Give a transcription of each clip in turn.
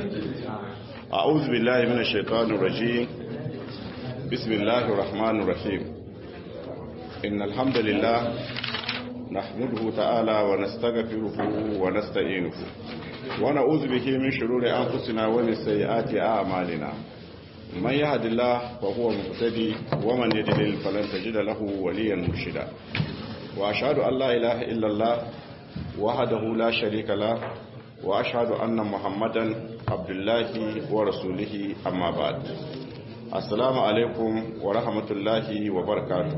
أعوذ بالله من الشيطان الرجيم بسم الله الرحمن الرحيم إن الحمد لله نحمده تعالى ونستغفره ونستعينه ونعوذ به من شرور أنفسنا ومن سيئات أعمالنا من يهد الله فهو مهتدي ومن يضلل فلن تجد له وليا مرشدا وأشهد أن لا إله إلا الله وحده لا شريك له وأشهد أن محمدا عبد الله ورسوله أما بعد السلام عليكم ورحمة الله وبركاته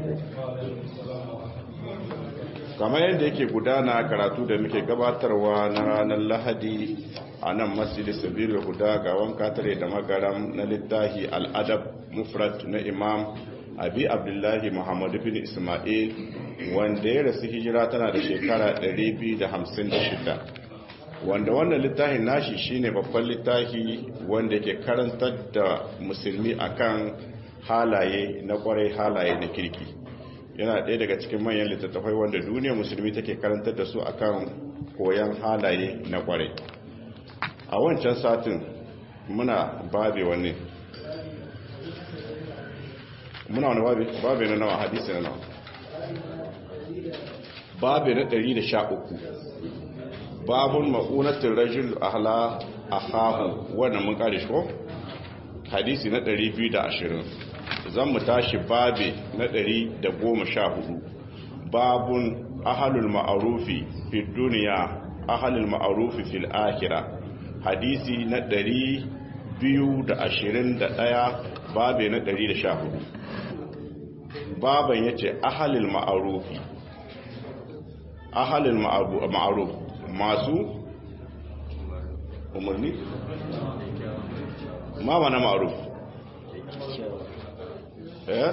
kamar yadda yake gudana karatu da muke gabatarwa na ranar lahadi a nan masjidi sabiru guda ga wanka tare da magaram na littahi al'adab mufrat na imam abi abdullahi muhammadu bin ismail wanda ya rasu hijira tana da shekara 256 wanda wannan littafin nashi shine babban littafi wanda ke karantar da musulmi akan halaye na kwarai halaye na kirki yana ɗaya daga cikin manyan littattafai wanda duniya musulmi take karantar da su akan koyan halaye na kwarai a wancan satin muna babe wani muna wani babe babe na nawa hadisi na nawa babe na 113 babun ma'unatin rajul ahla ahahu wannan mun kare shi ko hadisi na 220 zan mu tashi babe na 114 babun ahalul ma'arufi fi duniya ahalul ma'arufi fil akhirah hadisi na 221 babe na 114 baban yace ahalul ma'arufi ahalul ma'aruf masu umarni ma mana ma'aruf eh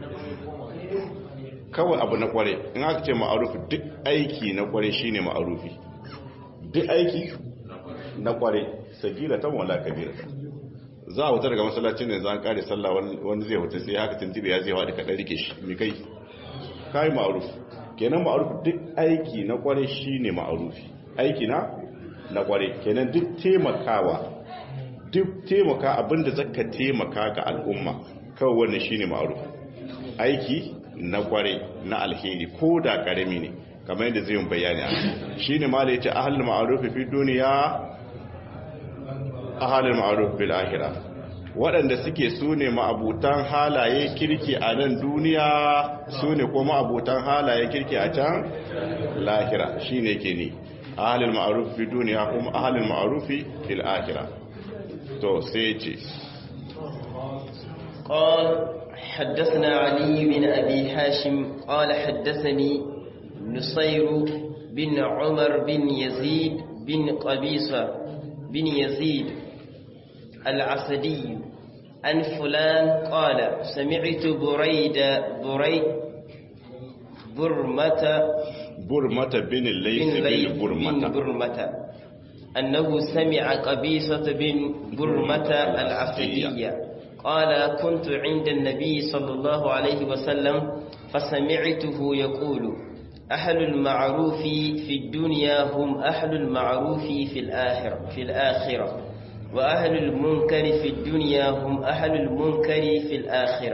kawai abu na kware in aka ce ma'arufi duk aiki na kware shine ma'arufi duk aiki na kware sagira ta wala kabira za a wuta daga masallacin ne za a kare sallah wani zai wuta sai haka tuntube ya zai haɗa kaɗan rike shi mai kai kai ma'aruf kenan ma'aruf duk aiki na kware shine ma'arufi aiki na na kware kenan duk taimakawa duk taimaka abinda zaka taimaka ga al'umma kawai wannan shine ma'ruf aiki na kware na alheri ko da karami ne kamar yadda zai yi bayani shine malai yace ahlul ma'ruf fi duniya ahlul ma'ruf bil akhirah waɗanda suke sune ma'abutan halaye kirki a nan duniya sune ko ma'abutan halaye kirki a can lahira shine ke ne ahlul ma'ruf fi duniya kuma ahlul ma'ruf fil akhirah to sai ce قال حدثنا علي بن أبي حاشم قال حدثني نصير بن عمر بن يزيد بن قبيصة بن يزيد العسدي عن فلان قال سمعت بريدة بري برمة برمة بن الليث بن برمة, بن برمة أنه سمع قبيصة بن برمة العسدية قال كنت عند النبي صلى الله عليه وسلم فسمعته يقول أهل المعروف في الدنيا هم أهل المعروف في الآخرة في الآخرة وأهل المنكر في الدنيا هم أهل المنكر في الآخرة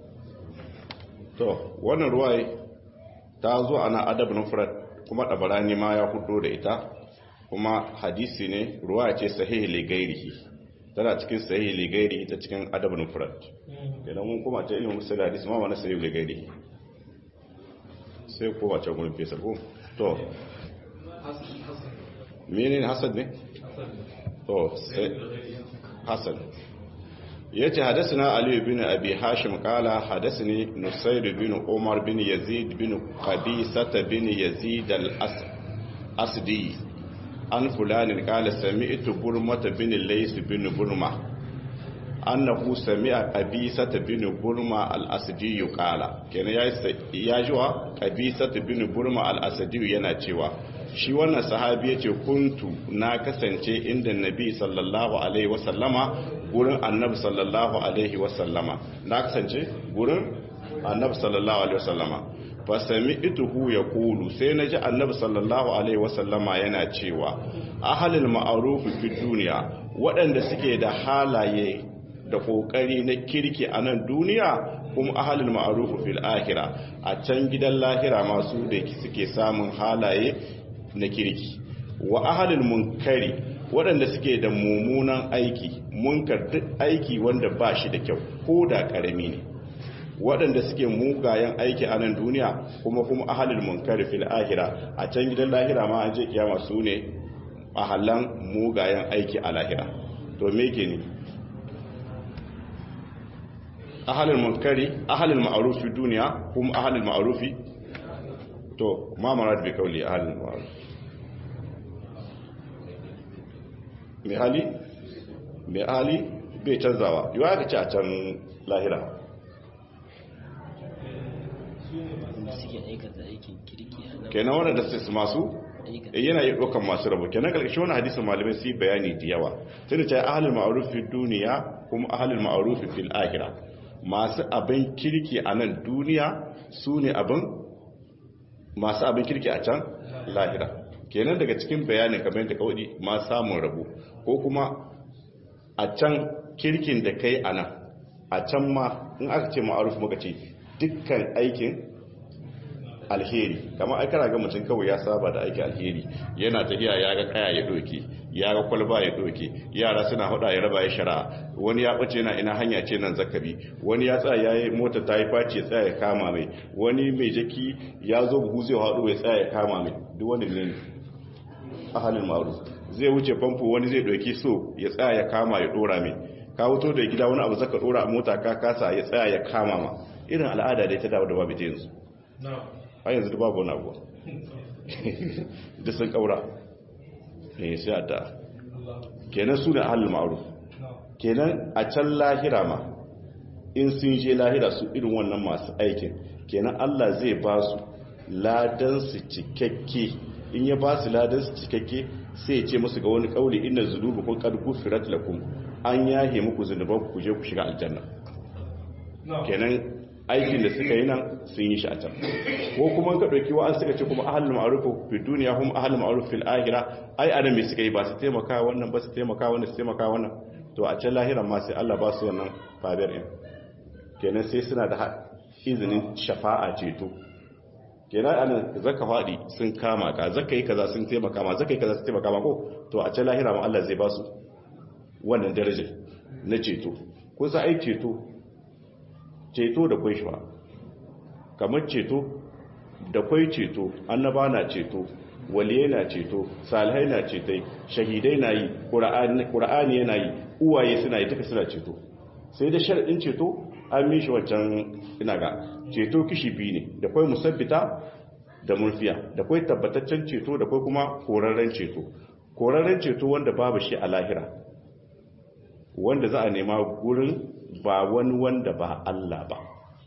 to wannan ruwai ta zo ana adab nufrat kuma dabarani ma ya hudo da ita kuma hadisi ne ruwa ce sahihi li gairihi tana cikin sahihi li gairihi ta cikin adab nufrat idan mun kuma ta ilimin musul hadisi ma wani sahihi li gairihi sai ko wace gurin fesa ko to menene hasad ne to sai hasan yace hadathana ali bin abi hashim qala hadathani nusayr bin umar bin yazid bin qabisah bin yazid al-asdi an fulanin qala sami'tu burmata bin lays bin burma annahu sami'a qabisah bin burma al-asdi qala kenan ya jiwa qabisah bin burma al-asdi yana cewa shi wannan sahabi yace kuntu na kasance inda nabi sallallahu alaihi wasallama gurin annabi sallallahu alaihi wasallama na kasance gurin annabi sallallahu alaihi wasallama fa sami'tuhu yaqulu sai naji annabi sallallahu alaihi wasallama yana cewa ahlul ma'ruf fi dunya waɗanda suke da halaye da kokari na kirki a nan duniya kuma ahlul ma'ruf fil akhirah a can gidan lahira masu da suke samun halaye na kirki wa ahlul munkari waɗanda suke da mummunan aiki munkar duk aiki wanda ba shi da kyau ko da ƙarami ne waɗanda suke mugayen aiki a nan duniya kuma kuma ahalul munkari fil ahira a can gidan lahira ma an je kiyama su ne ahalan mugayen aiki a lahira to me ke ne ahalul munkari ahalul ma'arufi duniya kuma ahalul ma'arufi to ma marad bi kauli ahalul ma'arufi mai hali mai hali bai canzawa yiwa ka ci a can lahira kenan wanda da su masu yana yi ɗaukan masu rabu kenan ƙarƙashin wani hadisun malamai su yi bayani da yawa tun da ce ahalin ma'arufin duniya kuma ahalin ma'arufin fil ahira masu abin kirki a nan duniya su ne abin masu abin kirki a can lahira kenan daga cikin bayanin kamar yadda kawai ma samun rabu ko kuma a can kirkin da kai a nan a can ma in aka ce ma'aruf muka ce dukkan aikin alheri kama aikara ga mutum kawai ya saba da aikin alheri yana tafiya ya ga kaya ya doke ya ga kwalba ya doke yara suna hada ya raba ya shara wani ya bace na ina hanya ce nan zakabi wani ya tsaya yayi mota ta yi faci ya tsaya ya kama mai wani mai jaki ya zo buhu zai hadu ya tsaya ya kama mai duk wani ne ahalin ma'ruf zai wuce famfo wani zai doki so ya tsaya ya kama ya dora mai ka wuto da gida wani abu zaka dora a mota ka kasa ya tsaya ya kama ma irin al'ada da ta dawo da babu ta yanzu a yanzu da babu wani abu da sun kaura ne sai a da kenan su ne ahalin ma'ruf kenan a can lahira ma in sun je lahira su irin wannan masu aikin kenan Allah zai ba su ladan su cikakke in ya ba su ladan su cikakke sai ya ce musu ga wani kauli inna zunubukum qad ghufirat lakum an yahe muku zunuban ku je ku shiga aljanna kenan aikin da suka yi nan sun yi shi a can ko kuma ka dauki wa an suka ce kuma ahlul ma'ruf fi dunya hum ahlul ma'ruf fil akhirah ai adam me suka yi ba su taimaka wannan ba su taimaka wannan su taimaka wannan to a can lahiran ma sai Allah ba su wannan fadar din kenan sai suna da izinin shafa'a ceto kenan anan zaka fadi sun kama ka zaka yi kaza sun taimaka ma zaka yi kaza sun taimaka ma ko to a can lahira ma Allah zai ba su wannan darajar na ceto ko sa ai ceto ceto da kwai shi ba kamar ceto da kwai ceto annaba na ceto waliyai na ceto salihai na cetai shahidai na yi ƙura'ani yana yi uwaye suna yi duka suna ceto sai da sharaɗin ceto an mishi wancan ina ga ceto kishi biyu ne da kwai musabbita da murfiya da kwai tabbataccen ceto da kwai kuma korarren ceto korarren ceto wanda babu shi a lahira wanda za a nema gurin ba wani wanda ba Allah ba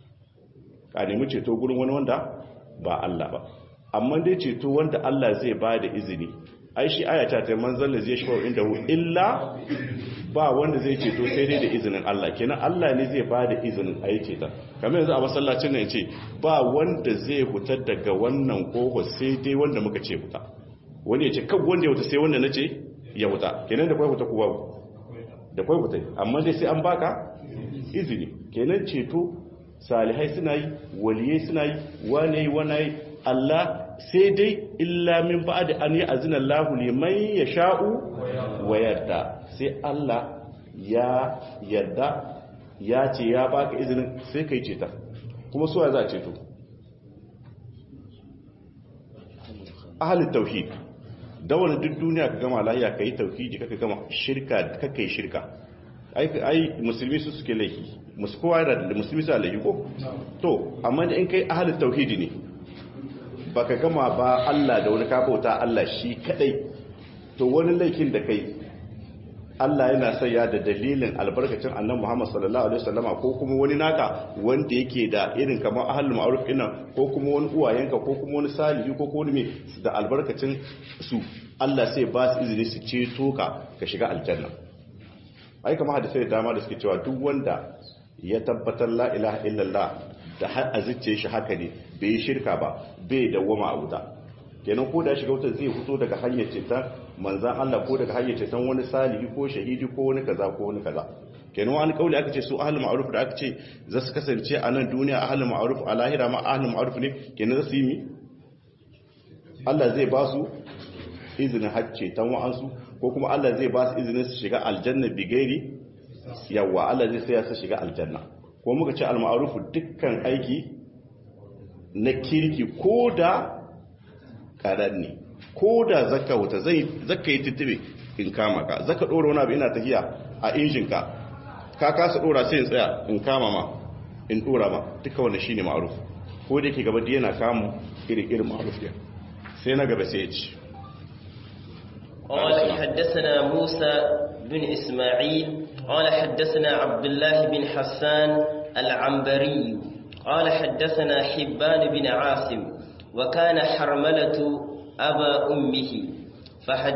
ka nemi ceto gurin wani wanda ba Allah ba amma dai ceto wanda Allah zai ba da izini ai shi ayata ta manzon da zai shafa inda hu illa ba wanda zai ceto sai dai da izinin Allah kenan Allah ne zai ba da izinin ayi ceta kamar yanzu a masallacin nan ce ba wanda zai huta daga wannan koho sai dai wanda muka ce huta wani ya ce kan wanda ya huta sai wanda nace ya huta kenan da kai huta ku babu da kwai hutai amma dai sai an baka izini kenan ceto salihai suna yi waliyai suna yi wane yi wane yi Allah sai dai illa min ba'da an yi azina Allahu liman yasha'u wa yarda sai Allah ya yarda ya ce ya baka izinin sai kai ceta kuma suwa za a ceto ahalin tauhid da wani duk duniya ka gama lahiya ka yi tauhidi ka gama shirka ka kai shirka ai musulmi su suke laifi musu kowa yana da musulmi su laifi ko to amma in kai ahalin tauhidi ne baka gama ba Allah da wani kafauta Allah shi kadai to wani laifin da kai Allah yana saya da dalilin albarkacin annan Muhammad sallallahu alaihi wasallama ko kuma wani naka wanda yake da irin kamar ahlul ma'ruf ina ko kuma wani uwayenka ko kuma wani salihi ko wani mai da albarkacin su Allah sai ba su izini su ceto ka ka shiga aljanna ai kamar hadisi da dama da suke cewa duk wanda ya tabbatar la ilaha illallah da har azicce shi haka ne bai shirka ba bai dawwama a wuta kenan ko da shiga wuta zai fito daga hanyar ceton manzan Allah ko daga hanyar ceton wani salihi ko shahidi ko wani kaza ko wani kaza kenan wani kauli aka ce su ahlul ma'ruf da aka ce za su kasance a nan duniya ahlul ma'ruf a lahira ma ahlul ma'ruf ne kenan za su yi mi Allah zai ba su izinin hacce tan wa'ansu ko kuma Allah zai ba su izinin su shiga aljanna bigairi yawa Allah zai saya su shiga aljanna ko muka ce al-ma'ruf dukkan aiki na kirki ko da kadan ne ko da zaka wuta zai zaka yi tuttube in kama ka zaka dora wani abu ina tafiya a injin ka ka kasa dora sai in tsaya in kama ma in dora ma duka wannan shine ma'ruf ko da yake gaba da yana kamu irin irin ma'ruf ya sai na gaba sai ya ci قال حدثنا موسى بن إسماعيل قال حدثنا عبد الله بن حسان العنبري قال حدثنا حبان بن عاصم وكان حرملة أبا أمه فحد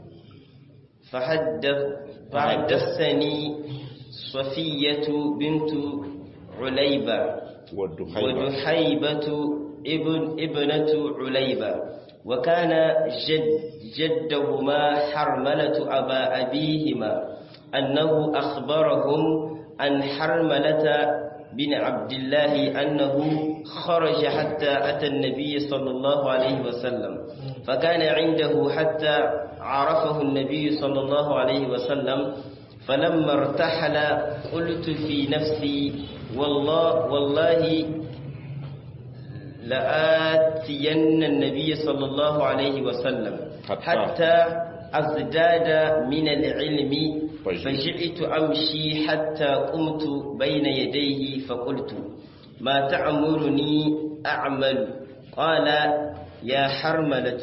فحدث فحدثني صفية بنت عليبة ودحيبة ابن ابنة عليبة وكان جد جدهما حرملة أبا أبيهما أنه أخبرهم عن حرملة بن عبد الله أنه خرج حتى أتى النبي صلى الله عليه وسلم فكان عنده حتى عرفه النبي صلى الله عليه وسلم فلما ارتحل قلت في نفسي والله والله لآتين النبي صلى الله عليه وسلم حتى, حتى أزداد من العلم فجئت أمشي حتى قمت بين يديه فقلت ما تأمرني أعمل قال يا حرملة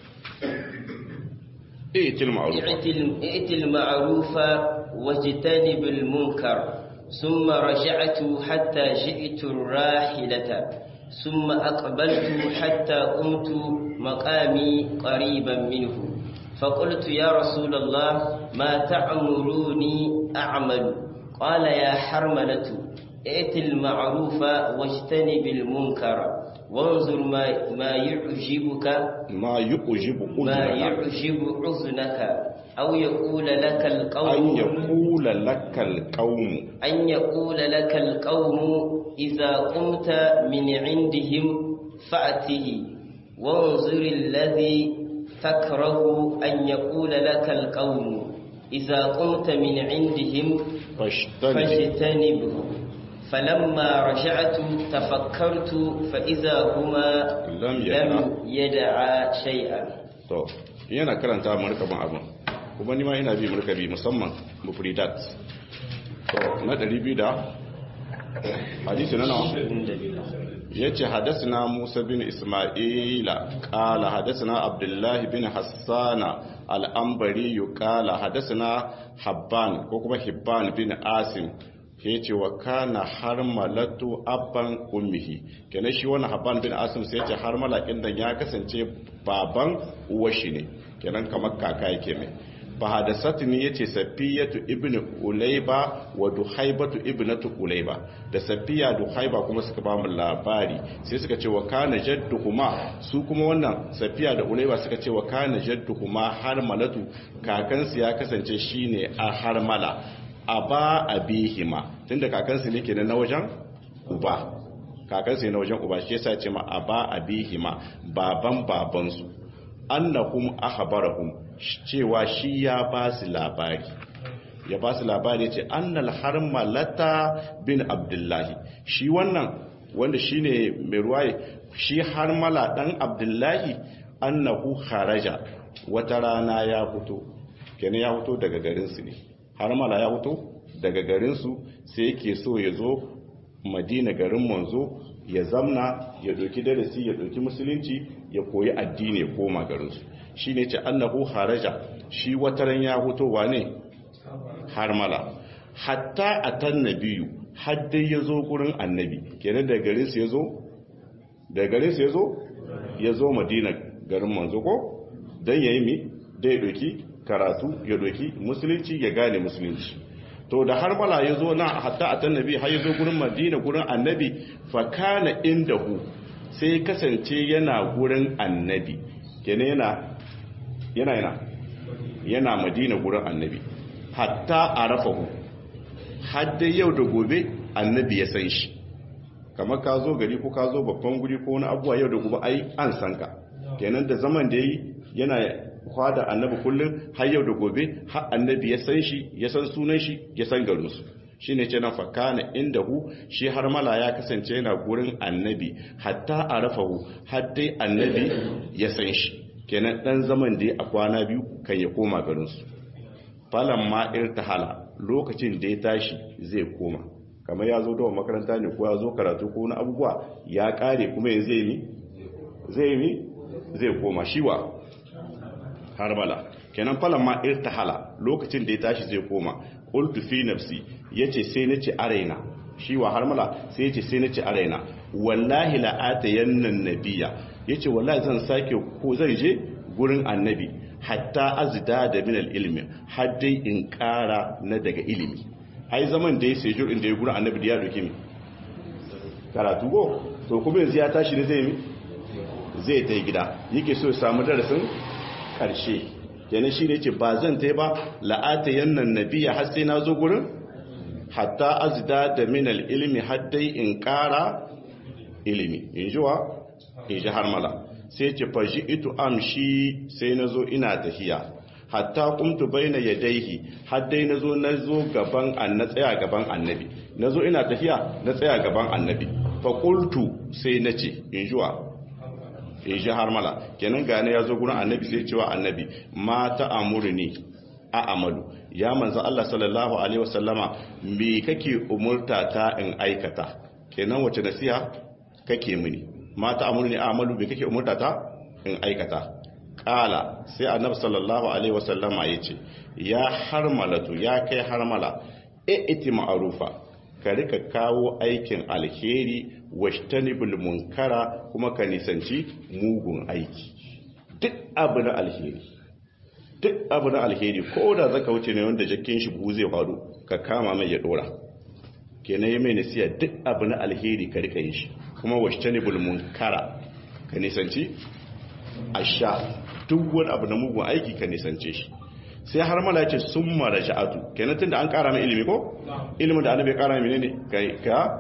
ائت المعروف ائت المعروف واجتنب المنكر ثم رجعت حتى جئت الراحلة ثم أقبلت حتى قمت مقامي قريبا منه فقلت يا رسول الله ما تأمروني أعمل قال يا حرملة ائت المعروف واجتنب المنكر وانظر ما, ما يعجبك ما يعجب ما أذنك يعجب أذنك أو يقول لك أن القوم يقول لك القوم أن يقول لك القوم إذا قمت من عندهم فأته وانظر الذي تكره أن يقول لك القوم إذا قمت من عندهم فاجتنب فاجتنبه فلما رجعت تفكرت فإذا هما لم يدع. لم يدعا شيئا to yana karanta markaban abin kuma ni ma ina bi markabi musamman mufridat to na 200 da hadisi na nawa yace hadathana Musa bin Isma'ila qala hadathana Abdullah bin Hassana al-Anbari qala hadathana Habban ko kuma Hibban bin Asim yace wa kana harmalatu abban ummihi kenan shi wannan Habban bin Asim sai yace harmala kin dan ya kasance baban uwashi ne kenan kamar kaka yake mai fa hadasatni yace safiyatu ibnu ulayba wa duhaibatu ibnatu ulayba da safiya duhaiba kuma suka ba mu labari sai suka ce wa kana jadduhuma su kuma wannan safiya da ulayba suka ce wa kana jadduhuma harmalatu kakansu ya kasance shine a harmala aba abihima tunda kakansu ne kenan na wajen uba kakansu ne na wajen uba shi yasa ya ce ma aba abihima baban babansu annahum akhbarahum cewa shi ya ba su labari ya ba su labari ce annal harmalata bin abdullahi shi wannan wanda shine mai ruwaye shi harmala dan abdullahi annahu kharaja wata rana ya fito kenan ya fito daga garinsu ne harmala ya fito daga garinsu sai yake so ya zo madina garin manzo ya zamna ya doki darasi ya doki musulunci ya koyi addini ya koma garinsu shi ne ce annahu haraja shi wataran ya hutowa ne harmala hatta a tan nabiyu haddai ya zo gurin annabi kenan da garinsu ya zo da garinsu ya zo ya zo madina garin manzo ko don ya yi mi da ya doki karatu ya doki musulunci ya gane musulunci to da har bala ya zo na hatta a tannabi har ya zo gurin madina gurin annabi fa kana indahu sai kasance yana gurin annabi kenan yana yana yana yana madina gurin annabi hatta arafahu hadda yau da gobe annabi ya san shi kamar ka zo gari ko ka zo babban guri ko wani abuwa yau da gobe ai an san ka kenan da zaman da yi yana kwada annabi kullum har yau da gobe har annabi ya san shi ya san sunan shi ya san garinsu shi ne ce na fakana inda hu shi har mala ya kasance yana gurin annabi hatta a rafahu har dai annabi ya san shi kenan dan zaman da ya a kwana biyu kan ya koma garinsu falan ma irtahala lokacin da ya tashi zai koma kamar ya zo dawa makaranta ne ko ya zo karatu ko na abubuwa ya kare kuma yanzu zai mi zai mi zai koma shiwa harbala kenan falan ma irtahala lokacin da ya tashi zai koma qultu fi nafsi yace sai nace araina shi wa harmala sai yace sai nace araina wallahi la atayanna nabiyya yace wallahi zan sake ko zan je gurin annabi hatta azda da min ilmi har dai in kara na daga ilimi ai zaman da ya sejur inda ya gurin annabi da ya doke mi karatu go to kuma yanzu ya tashi ne zai mi zai ta gida yake so ya samu darasin karshe kenan shi ne ce ba zan ta ba la'ata yannan nabiya har sai na zo gurin hatta azda da minal ilimi har dai in kara ilimi in ji wa in ji har mala sai ce fashi ito amshi sai na zo ina tafiya hatta kumtu baina yadaihi har dai na zo na zo gaban na tsaya gaban annabi na zo ina tafiya na tsaya gaban annabi faƙultu sai na ce in ji wa in ji har mala kenan gane ya zo gurin annabi sai cewa annabi ma ta amurni a amalu ya manzo Allah sallallahu alaihi wasallama me kake umurta ta in aikata kenan wace nasiha kake mini ma ta amurni a amalu me kake umurta ta in aikata kala sai annabi sallallahu alaihi wasallama yace ya harmalatu ya kai harmala iti ma'rufa ka rika kawo aikin alheri washtanibul munkara kuma ka nisanci mugun aiki duk abu na alheri duk abu na alheri ko da zaka wuce ne wanda jakkin shi buhu zai faru ka kama mai ya dora kenan ya mai nasiya duk abu na alheri ka rika yin shi kuma washtanibul munkara ka nisanci asha duk wani abu na mugun aiki ka nisance shi sai har mala ya ce sun mara sha'atu kenan tun da an kara mai ilimi ko? ilimin da annabi kara mai ne ka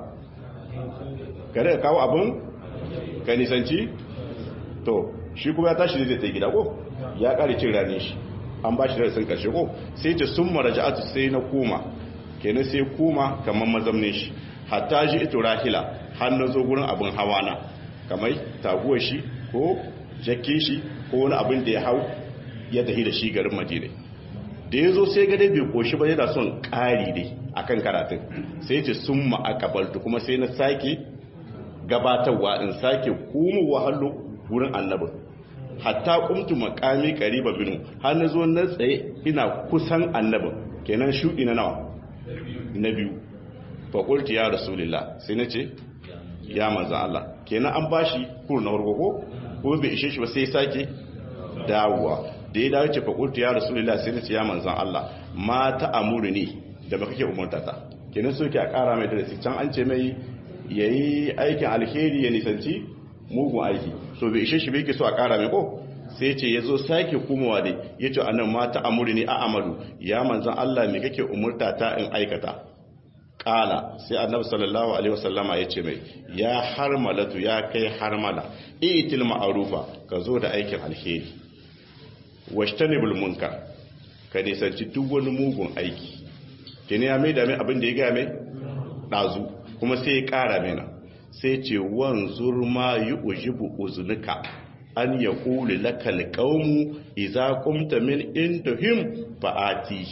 ka daga kawo abin ka nisanci to shi kuma ya tashi zai ta gida ko ya kare cin rane shi an ba shi darasin karshe ko sai ce sun mara sha'atu sai na koma kenan sai koma kamar mazamnin shi hatta ji ito rahila har na zo gurin abin hawa na kamar taguwar shi ko jakin shi ko wani abin da ya hau ya tafi da shi garin madina da ya zo sai gade bai koshi ba yana son ƙari dai akan karatun sai ce sun ma'akabaltu kuma sai na sake gabatarwa in sake kuma wahallo wurin annabin hatta kumtu makami kariba binu har na zo na tsaye ina kusan annabin kenan shuɗi na nawa na biyu fakulti ya rasulillah sai na ce ya manzan Allah kenan an bashi kuru na farko ko kuma bai ishe shi ba sai sake dawowa da ya dawo ce fakultu ya rasulullah sai nace ya manzan Allah ma ta amuru ne da ba kake umarta ta kenan so ke a kara mai darasi can an ce mai yayi aikin alheri ya nisanci mugun aiki so bai ishe shi bai ke so a kara mai ko sai ce yazo sake kumawa dai yace annan ma ta amuru ne a amalu ya manzan Allah me kake umurta ta in aikata kala sai annabi sallallahu alaihi wasallama ya ce mai ya harmalatu ya kai harmala itil ma'arufa ka zo da aikin alheri washtanibul munkar ka nisanci duk wani mugun aiki kene ya mai da mai abin da ya ga mai dazu kuma sai ya kara mai nan sai ce wanzur ma yujibu uznuka an yaqulu lakal qawmu idza qumta min indahum fa'ati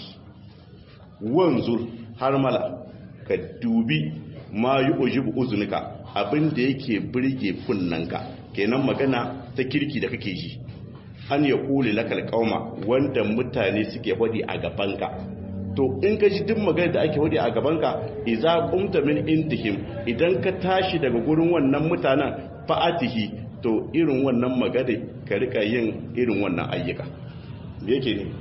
wanzur harmala ka dubi ma yi ujibu uzunika abin da yake birge kunnanka kenan magana ta kirki da kake ji an ya kuli lakal kauma wanda mutane suke hodi a gabanka to in ka ji duk magana da ake hodi a gabanka idza qumta min intihim idan ka tashi daga gurin wannan mutanen fa'atihi to irin wannan magana ka rika yin irin wannan ayyuka yake ne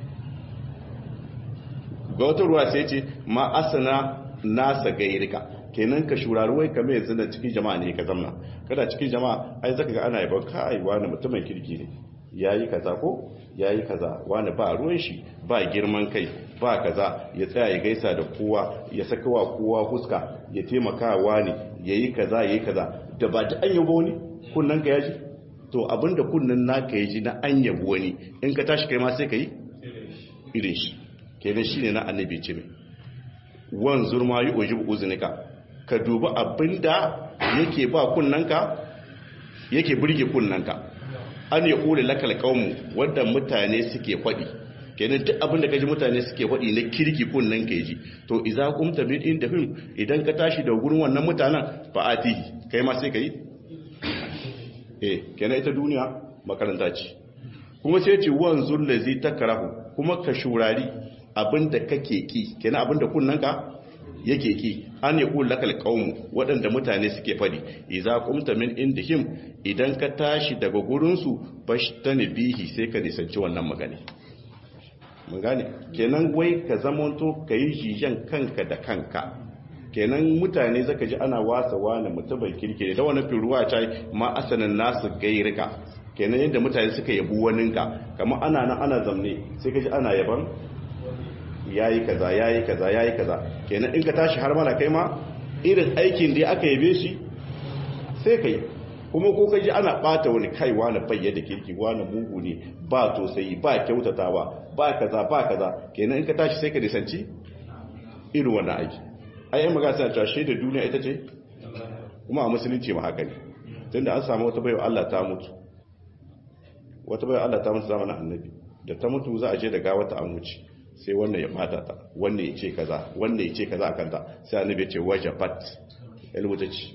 ga wata ruwa sai ce ma asana nasa gairika kenan ka shurari wai kamar yanzu da cikin jama'a ne ka zamna kada cikin jama'a ai zaka ga ana yabon ka ai wani mutumin kirki ne yayi kaza ko yayi kaza wani ba ruwan shi ba girman kai ba kaza ya tsaya ya gaisa da kowa ya saka wa kowa huska ya taimaka wani yayi kaza yayi kaza da ba ta an yabo wani kunnan ka yaji to abinda kunnan naka yaji na an yabo wani in ka tashi kai ma sai ka yi irin shi kenan shine na annabi ce mai wan zurma yi oji uzunika ka dubi abinda yake ba kunnanka yake burge kunnanka an ya kore lakal kaumu wadda mutane suke faɗi kenan duk abinda kaji mutane suke faɗi na kirki kunnan ka ji to idza qumta min inda hum idan ka tashi da gurin wannan mutanen fa atihi kai ma sai kai eh kenan ita duniya makaranta ce kuma sai ce wan zullazi takrahu kuma ka shurari abinda kake ki kenan abinda kunnanka yake ki an ya kula lakal qaumu waɗanda mutane suke fadi idza qumta min indihim idan ka tashi daga gurin su bashtani bihi sai ka nisanci wannan magana mun gane kenan wai ka zamanto kai jijan kanka da kanka kenan mutane zaka ji ana wasa wani mutumin kirki da wani firuwa ta ma asanan nasu gairika kenan yadda mutane suka yabu waninka kamar ana nan ana zamne sai ka ji ana yaban yayi kaza yayi kaza yayi kaza kenan in ka tashi har mala kai ma irin aikin da aka yabe shi sai kai kuma ko kaji ana bata wani kai wani bayya da kirki wani mugu ne ba tosai ba kyautatawa ba kaza ba kaza kenan in ka tashi sai ka nisanci irin wannan aiki ai yan magana suna cewa shaidar duniya ita ce kuma a musulunci ma haka ne tunda an samu wata baiwa Allah ta mutu wata baiwa Allah ta mutu zamanin annabi da ta mutu za a je da gawata an wuce sai wannan ya bata ta wannan ya ce kaza wannan ya ce kaza akan ta sai annabi ya ce wajabat ilmuta ce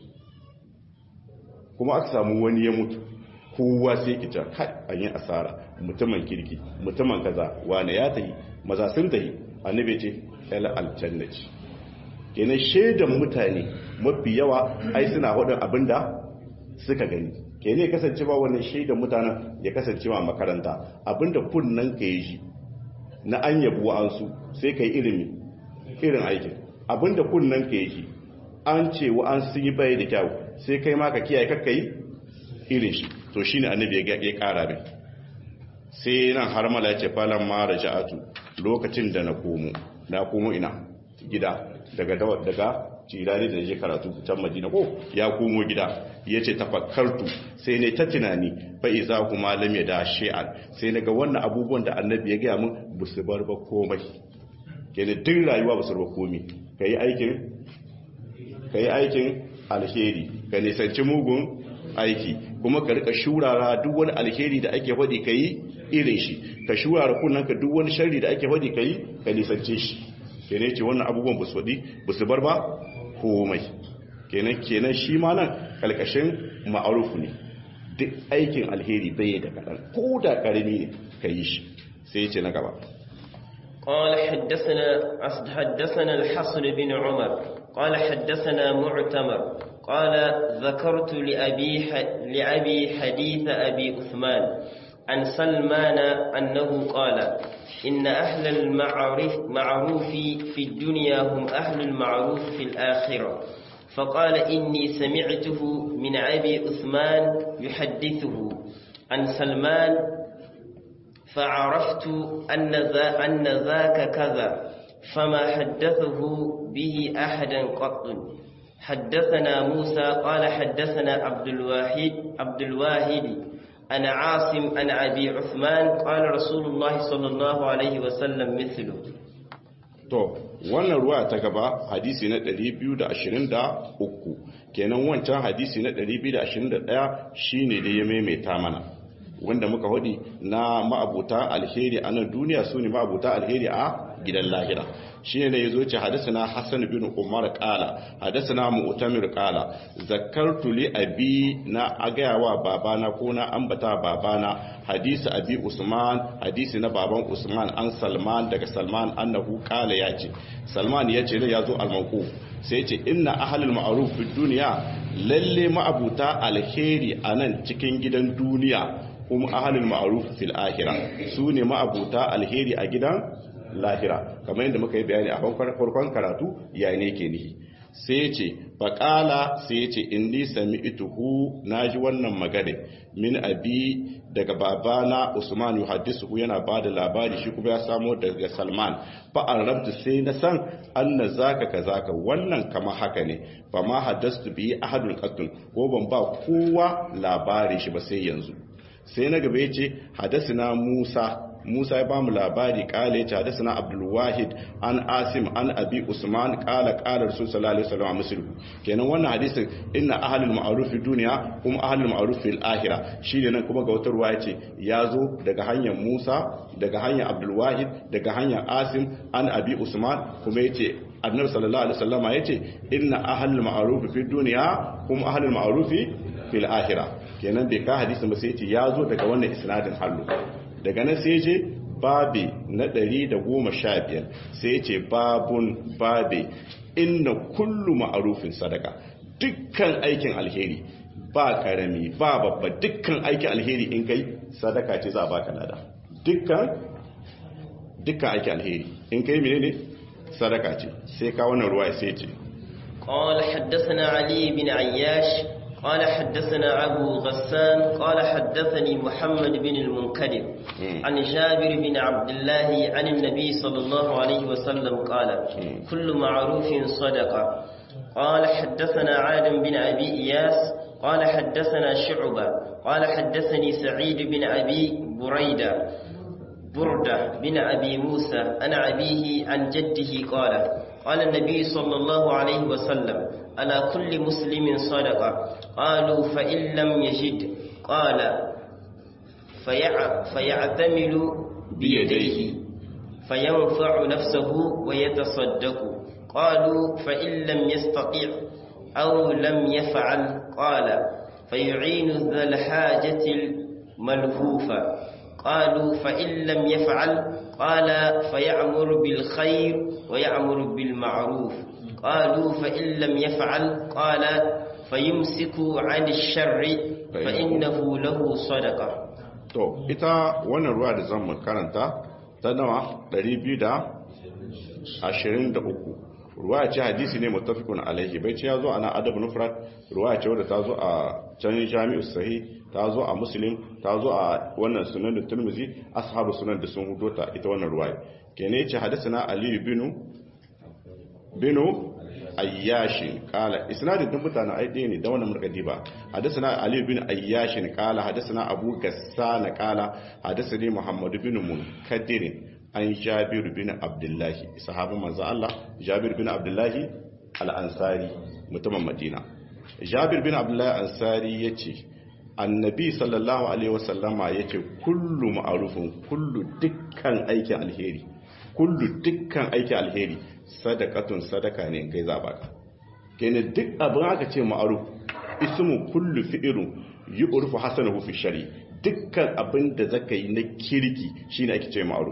kuma aka samu wani ya mutu kowa sai ki ta kai an yi asara mutumin kirki mutumin kaza wani ya tahi maza sun tahi annabi ya ce ila aljanna ce kenan shaidan mutane mafi yawa ai suna hudun abinda suka gani kenan ya kasance ba wannan shaidan mutanen ya kasance ma makaranta abinda kunnan ka yi shi na an yabu wa'ansu sai ka yi ilimi irin aikin abinda kunnan ka yi an ce wa'ansu sun yi bai da kyau sai kai ma ka kiyaye kakka yi irin shi to shi ne annabi ya kara mai sai nan har mala ya ce falon mara ja'atu lokacin da na komo na komo ina gida daga daga cirani da je karatu can madina ko ya komo gida ya ce tafakkartu sai ne ta tunani fa iza kuma lam ya da shi'an sai naga wannan abubuwan da annabi ya gaya mun ba su bar ba komai kenan duk rayuwa ba su bar komai kai aikin kai aikin alheri ka nisanci mugun aiki kuma ka rika shurara duk wani alheri da ake faɗi kai irin shi ka shurara kunnanka duk wani sharri da ake faɗi kai ka nisance shi kenan ce wannan abubuwan ba su faɗi ba su bar ba komai kenan kenan shi ma nan kalkashin ma'arufu ne duk aikin alheri bai da kaɗan ko da ƙarami ne ka yi shi sai ya ce na gaba قال حدثنا حدثنا الحسن بن عمر قال حدثنا معتمر قال ذكرت لأبي لأبي حديث أبي عثمان عن سلمان أنه قال إن أهل المعروف معروف في الدنيا هم أهل المعروف في الآخرة فقال إني سمعته من أبي عثمان يحدثه عن سلمان فعرفت أن, ذا أن ذاك كذا فما حدثه به أحدا قط حدثنا موسى قال حدثنا عبد الواحد عبد الواحد أنا عاصم أنا أبي عثمان قال رسول الله صلى الله عليه وسلم مثله to wannan ruwa ta gaba hadisi na 223 kenan wancan hadisi na 221 shine da ya maimaita mana wanda muka hudi na ma'abuta alheri a nan duniya su ne ma'abuta alheri a gidan lahira shi ne ya zo ce hadasana hassan bin umar kala hadasana mu'tamir kala zakartu li abi na agayawa babana ko na ambata babana hadisi abi usman hadisi na baban usman an salman daga salman annahu kala ya ce salman ya ce ne ya zo almanku sai ce inna ahlul ma'ruf fi duniya lalle ma'abuta alheri a nan cikin gidan duniya kuma ahalul ma'ruf fil akhirah su ne ma'abuta alheri a gidan lahira kamar yadda muka yi bayani a farkon karatu yayin yake nihi sai ce faƙala sai ce inni sami ituhu na ji wannan magana min abi daga babana usman yuhaddisu yana ba da labari shi kuma ya samo daga salman fa'an rabta sai na san anna zaka ka zaka wannan kama haka ne fa ma haddastu bi ahadun qattun ko ban ba kowa labari shi ba sai yanzu sai na gaba yace hadasina musa Musa ya bamu labari kala yace hadathana Abdul Wahid an Asim an Abi Usman kala kala Rasul sallallahu alaihi wasallam muslim kenan wannan hadisin inna ahlul ma'ruf fi dunya hum ahlul ma'ruf fil akhirah shine nan kuma ga wata ruwa yace yazo daga hanyar Musa daga hanyar Abdul Wahid daga hanyar Asim an Abi Usman kuma yace Annabi sallallahu alaihi wasallam yace inna ahlul ma'ruf fi dunya hum ahlul ma'ruf fil akhirah kenan bai ka hadisin ba sai yace yazo daga wannan isnadin hallu daga nan sai je babi na 115 sai ce babun babe inna kullu ma'arufin sadaka dukkan aikin alheri ba karami ba babba dukkan aikin alheri in kai sadaka ce za a baka lada dukkan dukkan aikin alheri in kai menene sadaka ce sai ka wannan ruwa sai ce قال حدثنا علي بن عياش قال حدثنا أبو غسان قال حدثني محمد بن المنكدر عن جابر بن عبد الله عن النبي صلى الله عليه وسلم قال كل معروف صدقة قال حدثنا عادم بن أبي إياس قال حدثنا شعبة قال حدثني سعيد بن أبي بريدة بردة بن أبي موسى عن أبيه عن جده قال قال النبي صلى الله عليه وسلم على كل مسلم صدقة قالوا فإن لم يجد قال فيع فيعتمل بيديه فينفع نفسه ويتصدق قالوا فإن لم يستطيع أو لم يفعل قال فيعين ذا الحاجة الملهوفة قالوا فإن لم يفعل قال فيعمر بالخير ويعمر بالمعروف قالوا فإن لم يفعل قال فيمسك عن الشر فإنه له صدقة to ita wannan ruwa da zan karanta ta nawa 223 ruwa ce hadisi ne mutafikun alaihi bai ce ya zo ana adab nufrat ruwa ce wadda ta zo a can jami'u sahih ta zo a muslim ta zo a wannan sunan da turmuzi ashabu sunan da sun hudo ta ita wannan ruwa kene ce hadisana ali binu binu ayyashin kala isnadin din mutanen aidi ne da wannan murkadi ba hadisana ali bin ayyashin kala hadisana abu gassana kala hadisani muhammad bin munkadir an jabir bin abdullahi sahabin manzo Allah jabir bin abdullahi al-ansari mutumin madina jabir bin abdullahi ansari yace annabi sallallahu alaihi wasallama yace kullu ma'rufun kullu dukkan aikin alheri kullu dukkan aikin alheri sadakatun sadaka ne kai za baka kenan duk abin aka ce ma'aruf ismu kullu fi'lu yu'rifu hasanahu fi shari dukkan abin da zaka yi na kirki shine ake ce ma'aruf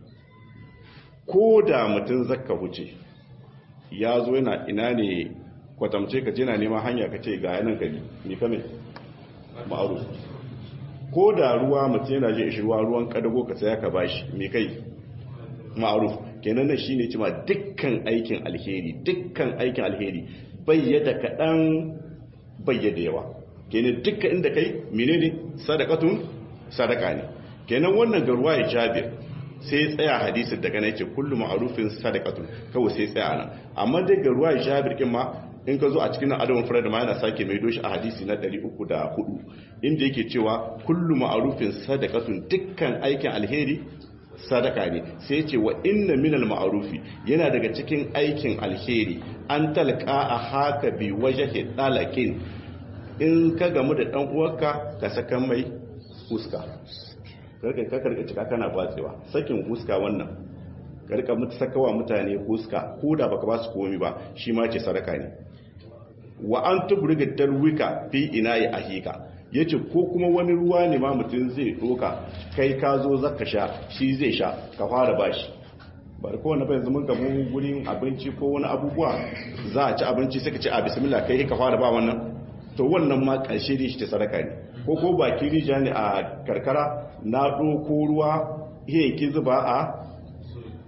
ko da mutum zaka huce ya zo yana ina ne kwatamce ka je na neman hanya ka ce ga yanan gari ni kame ma'aruf ko da ruwa mutum yana je ishi ruwa ruwan kadago ka tsaya ka bashi me kai ma'aruf kenan nan shine cewa dukkan aikin alheri dukkan aikin alheri bayyada kadan bayyada yawa kenan dukkan inda kai menene sadaqatun sadaka ne kenan wannan ga ruwaya Jabir sai tsaya hadisin daga nan yace kullu ma'rufin sadaqatun kawai sai tsaya nan amma dai ga ruwaya Jabir kin ma in ka zo a cikin adamun furar da ma yana sake mai doshi a hadisi na 304 inda yake cewa kullu ma'rufin sadaqatun dukkan aikin alheri sadaka ne sai ce wa inna minal ma'arufi yana daga cikin aikin alheri an talqa a haka bi wajhi dalakin in ka gamu da dan uwarka ka saka mai huska karka ka karka cika kana batsewa sakin huska wannan karka mutu sakawa mutane huska ko da baka ba su komi ba shi ma ce sadaka ne wa an tubriga dalwika fi inayi ahika ya ce ko kuma wani ruwa ne ma mutum zai doka kai ka zo zaka sha shi zai sha ka fara bashi bari kowane bai zama gamu gurin abinci ko wani abubuwa za a ci abinci sai ka ci a bismillah kai ka fara ba wannan to wannan ma ƙarshe ne shi ta sadaka ne ko ko baki rija ne a karkara na ɗoko ruwa iya ki zuba a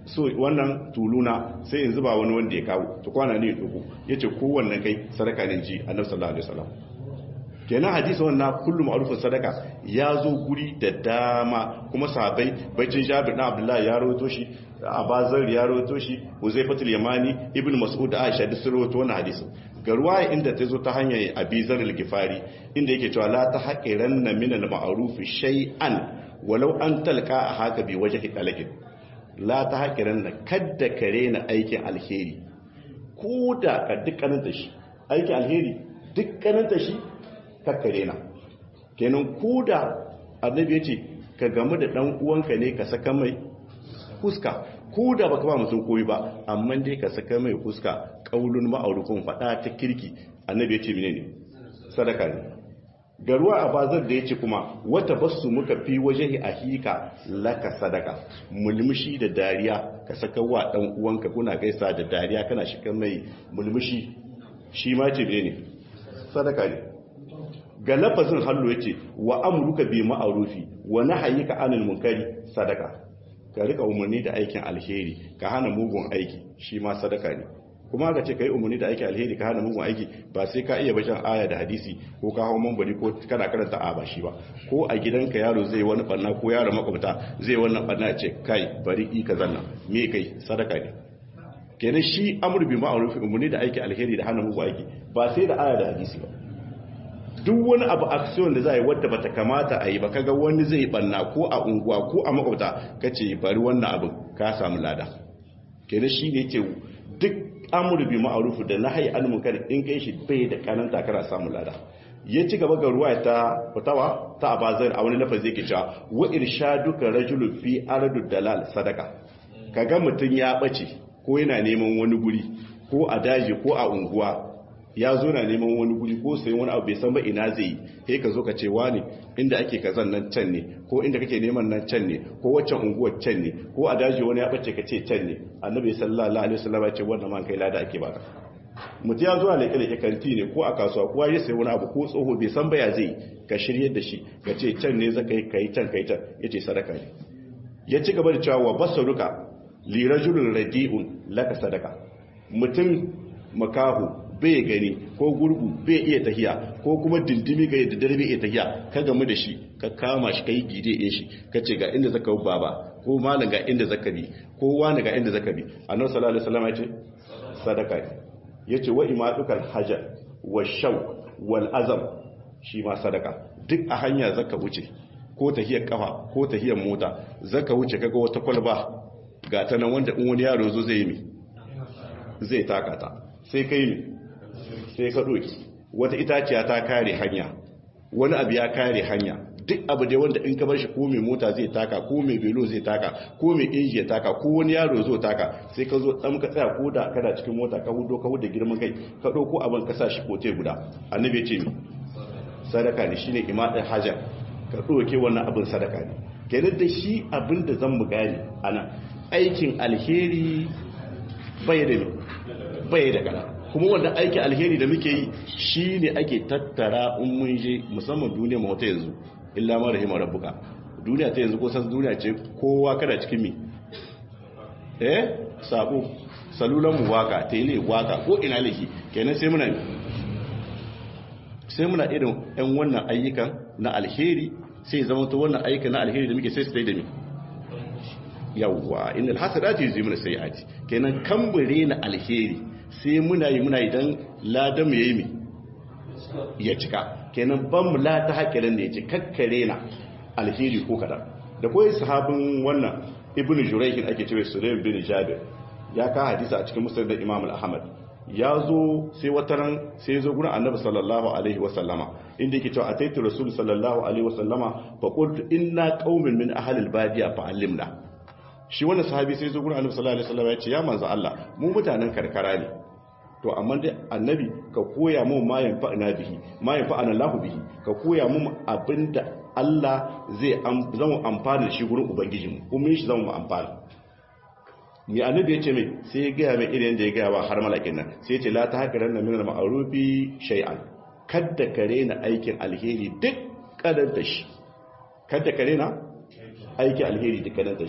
so wannan tuluna sai in zuba wani wanda ya kawo to kwana ne ya duku yace kowanne kai sadaka ne ji annabi sallallahu alaihi wasallam kenan hadisi wannan kullum ma'rufin sadaka ya zo guri da dama kuma sahabbai bacin Jabir na Abdullah ya rawaito shi Abazar ya rawaito shi Uzaifatul Yamani Ibn Mas'ud da Aisha duk sun rawaito wannan hadisi ga ruwaya inda ta zo ta hanyar Abizar al-Gifari inda yake cewa la ta haqiranna min al-ma'ruf shay'an walau an talqa haka bi wajhi talakin la ta haqiranna kadda kare na aikin alheri ko da ka dukkanin shi aikin alheri dukkanin shi kakkare na kenan ko da annabi ya ce ka gamu da dan uwanka ne ka saka mai fuska ko da baka ba mutum koyi ba amma dai ka saka mai fuska kaulun ma'aurukun fada ta kirki annabi ya ce menene sadaka ne garuwa a bazar da ya ce kuma wata basu muka fi waje a hika laka sadaka mulmushi da dariya ka saka wa dan uwanka kuna gaisa da dariya kana shiga mai mulmushi shi ma ce ne sadaka ne ga lafazin hallo yace wa amruka bi ma'rufi wa nahyika anil munkari sadaka ka rika umarni da aikin alheri ka hana mugun aiki shi ma sadaka ne kuma ka ce kai umarni da aikin alheri ka hana mugun aiki ba sai ka iya bacin aya da hadisi ko ka hawo mambari ko kana karanta a ba shi ba ko a gidanka yaro zai wani barna ko yaro makwabta zai wannan barna ce kai bari i ka zanna me kai sadaka ne kenan shi amru bi ma'rufi umarni da aikin alheri da hana mugun aiki ba sai da aya da hadisi ba duk wani abu action da za a yi wadda bata kamata a yi ba kaga wani zai banna ko a unguwa ko a makwabta kace bari wannan abin ka samu lada kenan shi ne yake duk amru bi ma'ruf da nahyi an munkar in kai shi bai da kananta kana samu lada ya ci gaba ga ruwa ta fitawa ta abazar a wani lafazi yake cewa wa irshaduka rajulun fi ardu dalal sadaka kaga mutun ya bace ko yana neman wani guri ko a daji ko a unguwa ya zo na neman wani guri ko sayan wani abu bai san ba ina zai yi sai ka zo ka ce wani inda ake kazan nan can ne ko inda kake neman nan can ne ko waccan unguwar can ne ko a daji wani ya bace ka ce can ne annabi sallallahu alaihi wasallam ya ce wannan man kai lada ake baka mutum ya zo a leke leke kanti ne ko a kasuwa ko ya sayi wani abu ko tsoho bai san ba ya zai ka shirye da shi ka ce can ne zaka yi kai can kai can yace sadaka ne ya ci gaba da cewa wa basaruka li rajulin radi'un laka sadaka mutum makahu bai gani ko gurgu bai iya tahiya ko kuma dindimi ga yadda dare bai iya tahiya ka gamu da shi ka kama shi kai gide ɗin shi ka ce ga inda zaka bi baba ko malam ga inda zaka bi ko wani ga inda zaka bi annabi sallallahu alaihi wasallam ya ce sadaka ne yace wa imadukal hajar wa shaw wal azam shi ma sadaka duk a hanya zaka wuce ko tahiyar kafa ko tahiyar mota zaka wuce kaga wata kwalba ga ta nan wanda in wani yaro zo zai yi mi zai takata sai kai mi sai ka ɗoki wata itaciya ta kare hanya wani abu ya kare hanya duk abu dai wanda in ka bar shi ko mai mota zai taka ko mai belo zai taka ko mai inji ya taka ko wani yaro zo taka sai ka zo dan ka tsaya ko da kana cikin mota ka hudo ka hudo girman kai ka ɗauko abin ka sa shi kote guda annabi ya ce mi sadaka ne shine imadin hajar ka ɗauke wannan abin sadaka ne kenan da shi abin da zan mu gane ana aikin alheri bai da bai da kana kuma wanda aiki alheri da muke yi shi ne ake tattara in mun je musamman duniya ma wata yanzu illa ma rahima rabbuka duniya ta yanzu ko san duniya ce kowa kada cikin mi eh sabo salulan mu waka tele waka ko ina laki kenan sai muna sai muna irin ɗan wannan ayyukan na alheri sai zama to wannan ayyukan na alheri da muke sai su dai da mi yawwa innal hasadati yuzimuna sayiati kenan kambure na alheri sai muna yi muna idan ladan mu yayi mi ya cika kenan ban mu la ta hakirin da ya ci kakkare na alheri ko kadan da koyi sahabin wannan ibnu jurayh ake cewa sulaim bin jabir ya ka hadisi a cikin musnad da imam al-ahmad ya zo sai wataran sai zo gurin annabi sallallahu alaihi wasallama inda yake cewa ataitu rasul sallallahu alaihi wasallama fa qultu inna qaumin min ahli al-badiya fa allimna shi wannan sahabi sai zo gurin annabi sallallahu alaihi wasallama ya ce ya manzo Allah mu mutanen karkara ne to amma dai annabi ka koya mu ma yanfa'na bihi ma yanfa'ana lahu bihi ka koya mu abinda Allah zai zama amfana da shi gurin ubangijinmu kuma shi zama amfana ni annabi ya ce mai sai ya gaya mai irin da ya gaya ba har malakin nan sai ya ce la ta haka ranar minar ma'arufi shay'an kadda ka rena aikin alheri duk kadanta shi kadda ka rena aikin alheri duk kadanta shi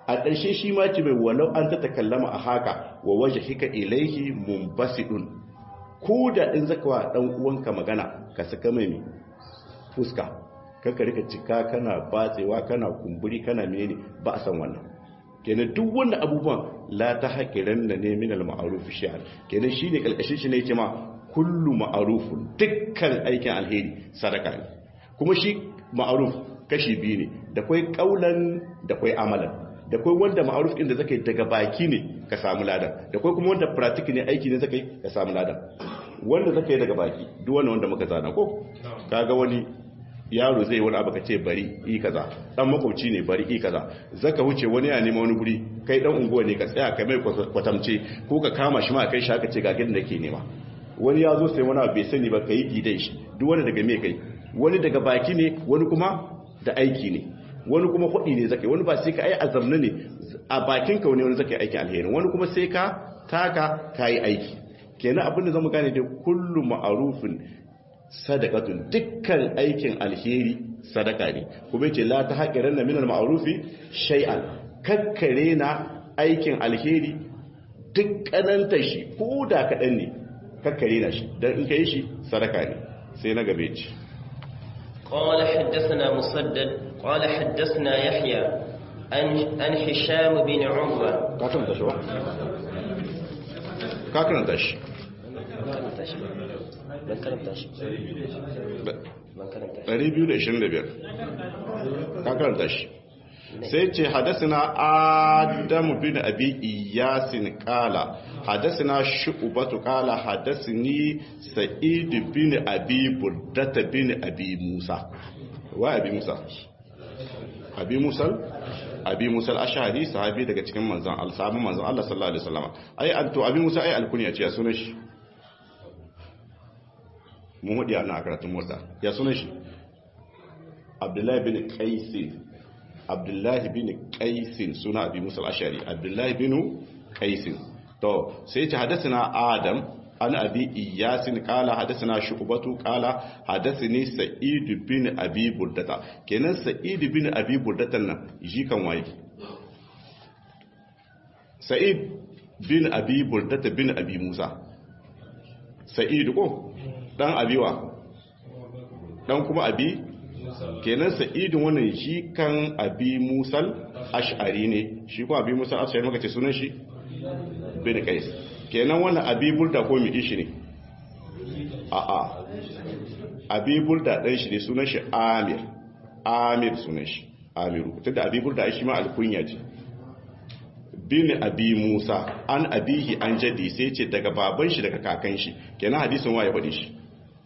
a ƙarshe shi ma ce mai walau an ta takallama a haka wa waje hika ilaihi mumbasidun ko da in zaka wa dan uwanka magana ka saka mai fuska kanka rika cika kana batsewa kana kumburi kana menene ba a san wannan kenan duk wannan abubuwan la ta haƙiran da ne min al-ma'ruf shi'ar kenan shine kalkashin shi ne yake ma kullu ma'rufun dukkan aikin alheri sadaka ne kuma shi ma'ruf kashi biyu ne da kai kaulan da kai amalan da kai wanda ma'ruf din da zakai daga baki ne ka samu ladan da kai kuma wanda practice ne aiki ne zakai ka samu ladan wanda zakai daga baki duk wannan wanda muka zana ko kaga wani yaro zai wani abu ka ce bari yi kaza dan makwabci ne bari yi kaza zaka wuce wani ya nema wani guri kai dan unguwa ne ka tsaya ka mai kwatamce ko ka kama shi ma kai shi aka ce ga gidan da ke nema wani ya zo sai wani abu bai sani ba kai gidan shi duk wani daga me kai wani daga baki ne wani kuma da aiki ne wani kuma hudi ne zakai wani ba sai ka ai azamna ne a bakin ka wani wani zakai aiki alheri wani kuma sai ka taka kai aiki kenan abin da zamu gane da kullu ma'rufin sadakatun dukkan aikin alheri sadaka ne kuma ce la ta haƙiran na minar ma'arufi shay'an kakkare na aikin alheri duk ƙananta shi ko da kaɗan ne kakkare na shi don in ka yi shi sadaka ne sai na gabe ci قال حدثنا مسدد قال حدثنا يحيى عن عن هشام بن عروة ka karanta shi ba ka karanta shi ban karanta shi ban karanta shi 225 ka karanta shi sai ce hadasina adamu bin abi iyasin kala hadasina shu'ubatu kala hadasini sa'id bin abi burdata bin abi musa wa abi musa abi musal abi musal ashari sahabi daga cikin manzon Allah sahabin manzon Allah sallallahu alaihi wasallam ai anto abi musa ai alkunya ce ya sunan shi mun hudu yana a karatun motsa ya sunan shi abdullahi bin qaisin abdullahi bin qaisin suna abi musa al-ashari abdullahi bin qaisin to sai ce hadathana adam an abi iyasin kala hadathana shu'batu kala hadathani sa'id bin abi burdata kenan sa'id bin abi burdata nan ji kan waye sa'id bin abi burdata bin abi musa sa'id ko dan abiwa dan kuma abi kenan sa'idin wannan shi kan abi musal ash'ari ne shi kuma abi musal ash'ari maka ce sunan shi bin qais kenan wannan abi burda ko mi ishi ne a a abi burda dan shi ne sunan shi amir amir sunan shi amiru tunda abi burda shi ma alkunya ce bin abi musa an abihi an jadi sai ce daga baban shi daga kakan shi kenan hadisin waye faɗi shi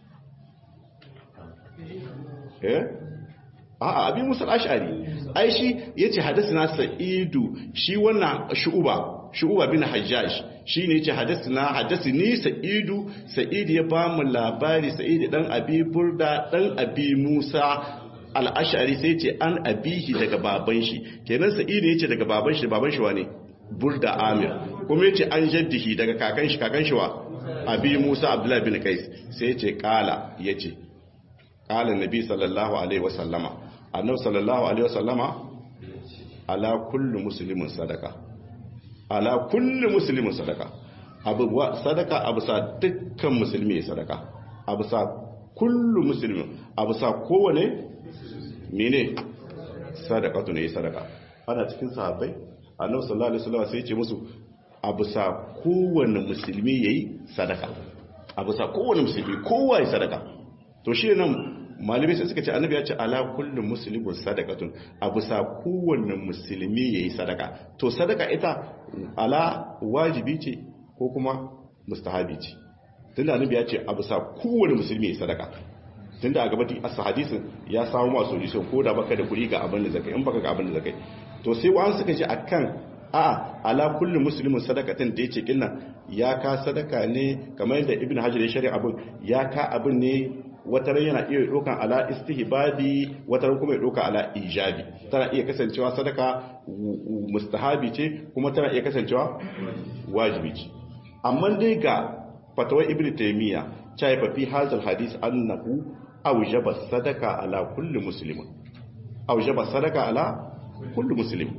eh a'a abi musa al-ash'ari ai shi yace hadathana sa'idu shi wannan shu'uba shu'uba bin hajjaj shine yace hadathana hadathani sa'idu sa'idu ya ba mu labari sa'idu dan abi burda dan abi musa al-ash'ari sai yace an abihi daga baban shi kenan sa'idu yace daga baban shi baban shi wane burda amir kuma yace an jaddihi daga kakan shi kakan shi wa abi musa abdullahi bin qais sai yace kala yace kala nabi sallallahu alaihi wasallama annabi sallallahu alaihi wasallama ala kullu muslimin sadaka ala kullu muslimin sadaka abu sadaka abu sa dukkan musulmi ya sadaka abu sa kullu muslimin abu sa kowane mene sadaqatu ne sadaka ana cikin sahabbai annabi sallallahu alaihi wasallam sai ya ce musu abu sa kowane musulmi yayi sadaka abu sa kowane musulmi kowa ya sadaka to shi nan malamai sai suka ce annabi ya ce ala kullum muslimin sadaqatun abu sa kowanne musulmi yayi sadaka to sadaka ita ala wajibi ce ko kuma mustahabi ce tunda annabi ya ce abu sa kowanne musulmi yayi sadaka tunda a gabati as hadisin ya samu masu solution ko da baka da kuɗi ga abin da zakai in baka ga abin da zakai to sai wa'an suka ce akan a ala kullu muslimin sadakatin da yace kinnan ya ka sadaka ne kamar yadda ibnu hajar ya shari'a abin ya ka abin ne wata ran yana iya ɗaukan ala istihbabi wata ran kuma ya ɗauka ala ijabi tana iya kasancewa sadaka mustahabi ce kuma tana iya kasancewa wajibi ce amma dai ga fatawar ibn taymiya cha ya fi hazal hadis annahu awjaba sadaka ala kulli muslimin awjaba sadaka ala kulli muslim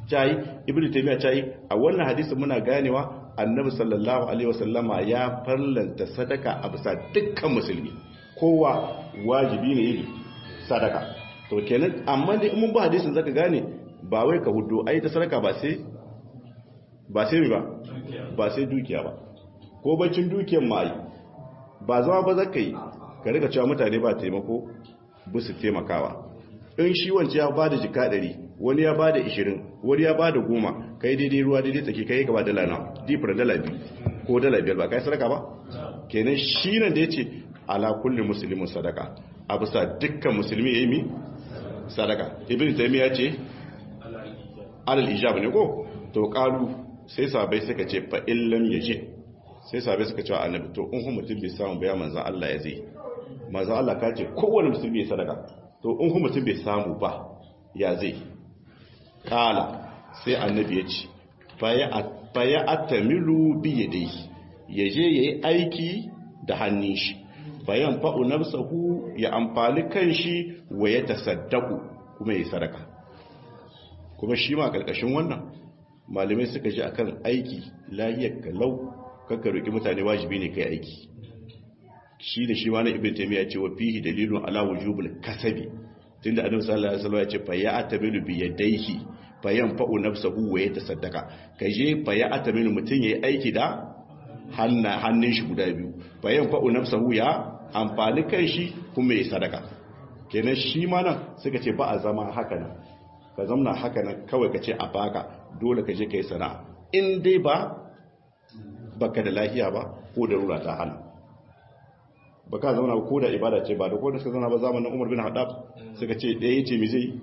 tayi ibnu taymiya tayi a wannan hadisi muna ganewa annabi sallallahu alaihi wasallama ya farlanta sadaka a bisa dukkan musulmi kowa wajibi ne yi sadaka to kenan amma dai mun ba hadisin zaka gane ba wai ka hudu ai ta sadaka ba sai ba sai ba ba sai dukiya ba ko bacin dukiyar ma ai ba zama ba zaka yi ka riga cewa mutane ba taimako busu taimakawa in shi wance ya bada jika ɗari wani ya bada ishirin wani ya bada goma kai daidai ruwa daidai tsaki kai gaba dala na difar dala biyu ko dala biyar ba kai sadaka ba kenan shi nan da ya ce ala kulli musulmin sadaka a bisa dukkan musulmi ya yi mi sadaka ibn taimi ya ce alal ijab ne ko to kalu sai sabai suka ce fa illam yaji sai sabai suka ce annabi to in mutum bai samu bayan manzon Allah ya zai manzon Allah ka ce kowanne musulmi ya sadaka to in kuma mutum bai samu ba ya zai kala sai annabi ya ce faya atamilu biye dai ya je ya yi aiki da hannun shi bayan fa'u nafsahu ya amfani kan shi wa ya tasaddaku kuma ya sadaka kuma shi ma ƙarƙashin wannan malamai suka ji akan aiki lahiyar kalau kakka roƙi mutane wajibi ne kai aiki shi da shi wani ibn taymiya ce wa fihi dalilun ala wujubul kasabi tunda annabi sallallahu alaihi wasallam ya ce fa ya atabilu bi yadayhi fa yanfa'u nafsahu wa yatasaddaqa kaje fa ya atabilu mutun yayi aiki da hanna hannun shi guda biyu fa yanfa'u nafsahu ya amfani kai shi kuma yayi sadaka kenan shi ma nan suka ce ba a zama haka nan ka zamna haka nan kawai ka ce a baka dole ka je kai sana'a in dai ba baka da lafiya ba ko da rura ta hana ba ka zauna ko da ibada ce ba da ko da suka zauna ba zamanin umar bin haɗaf suka ce ɗaya ce mi zai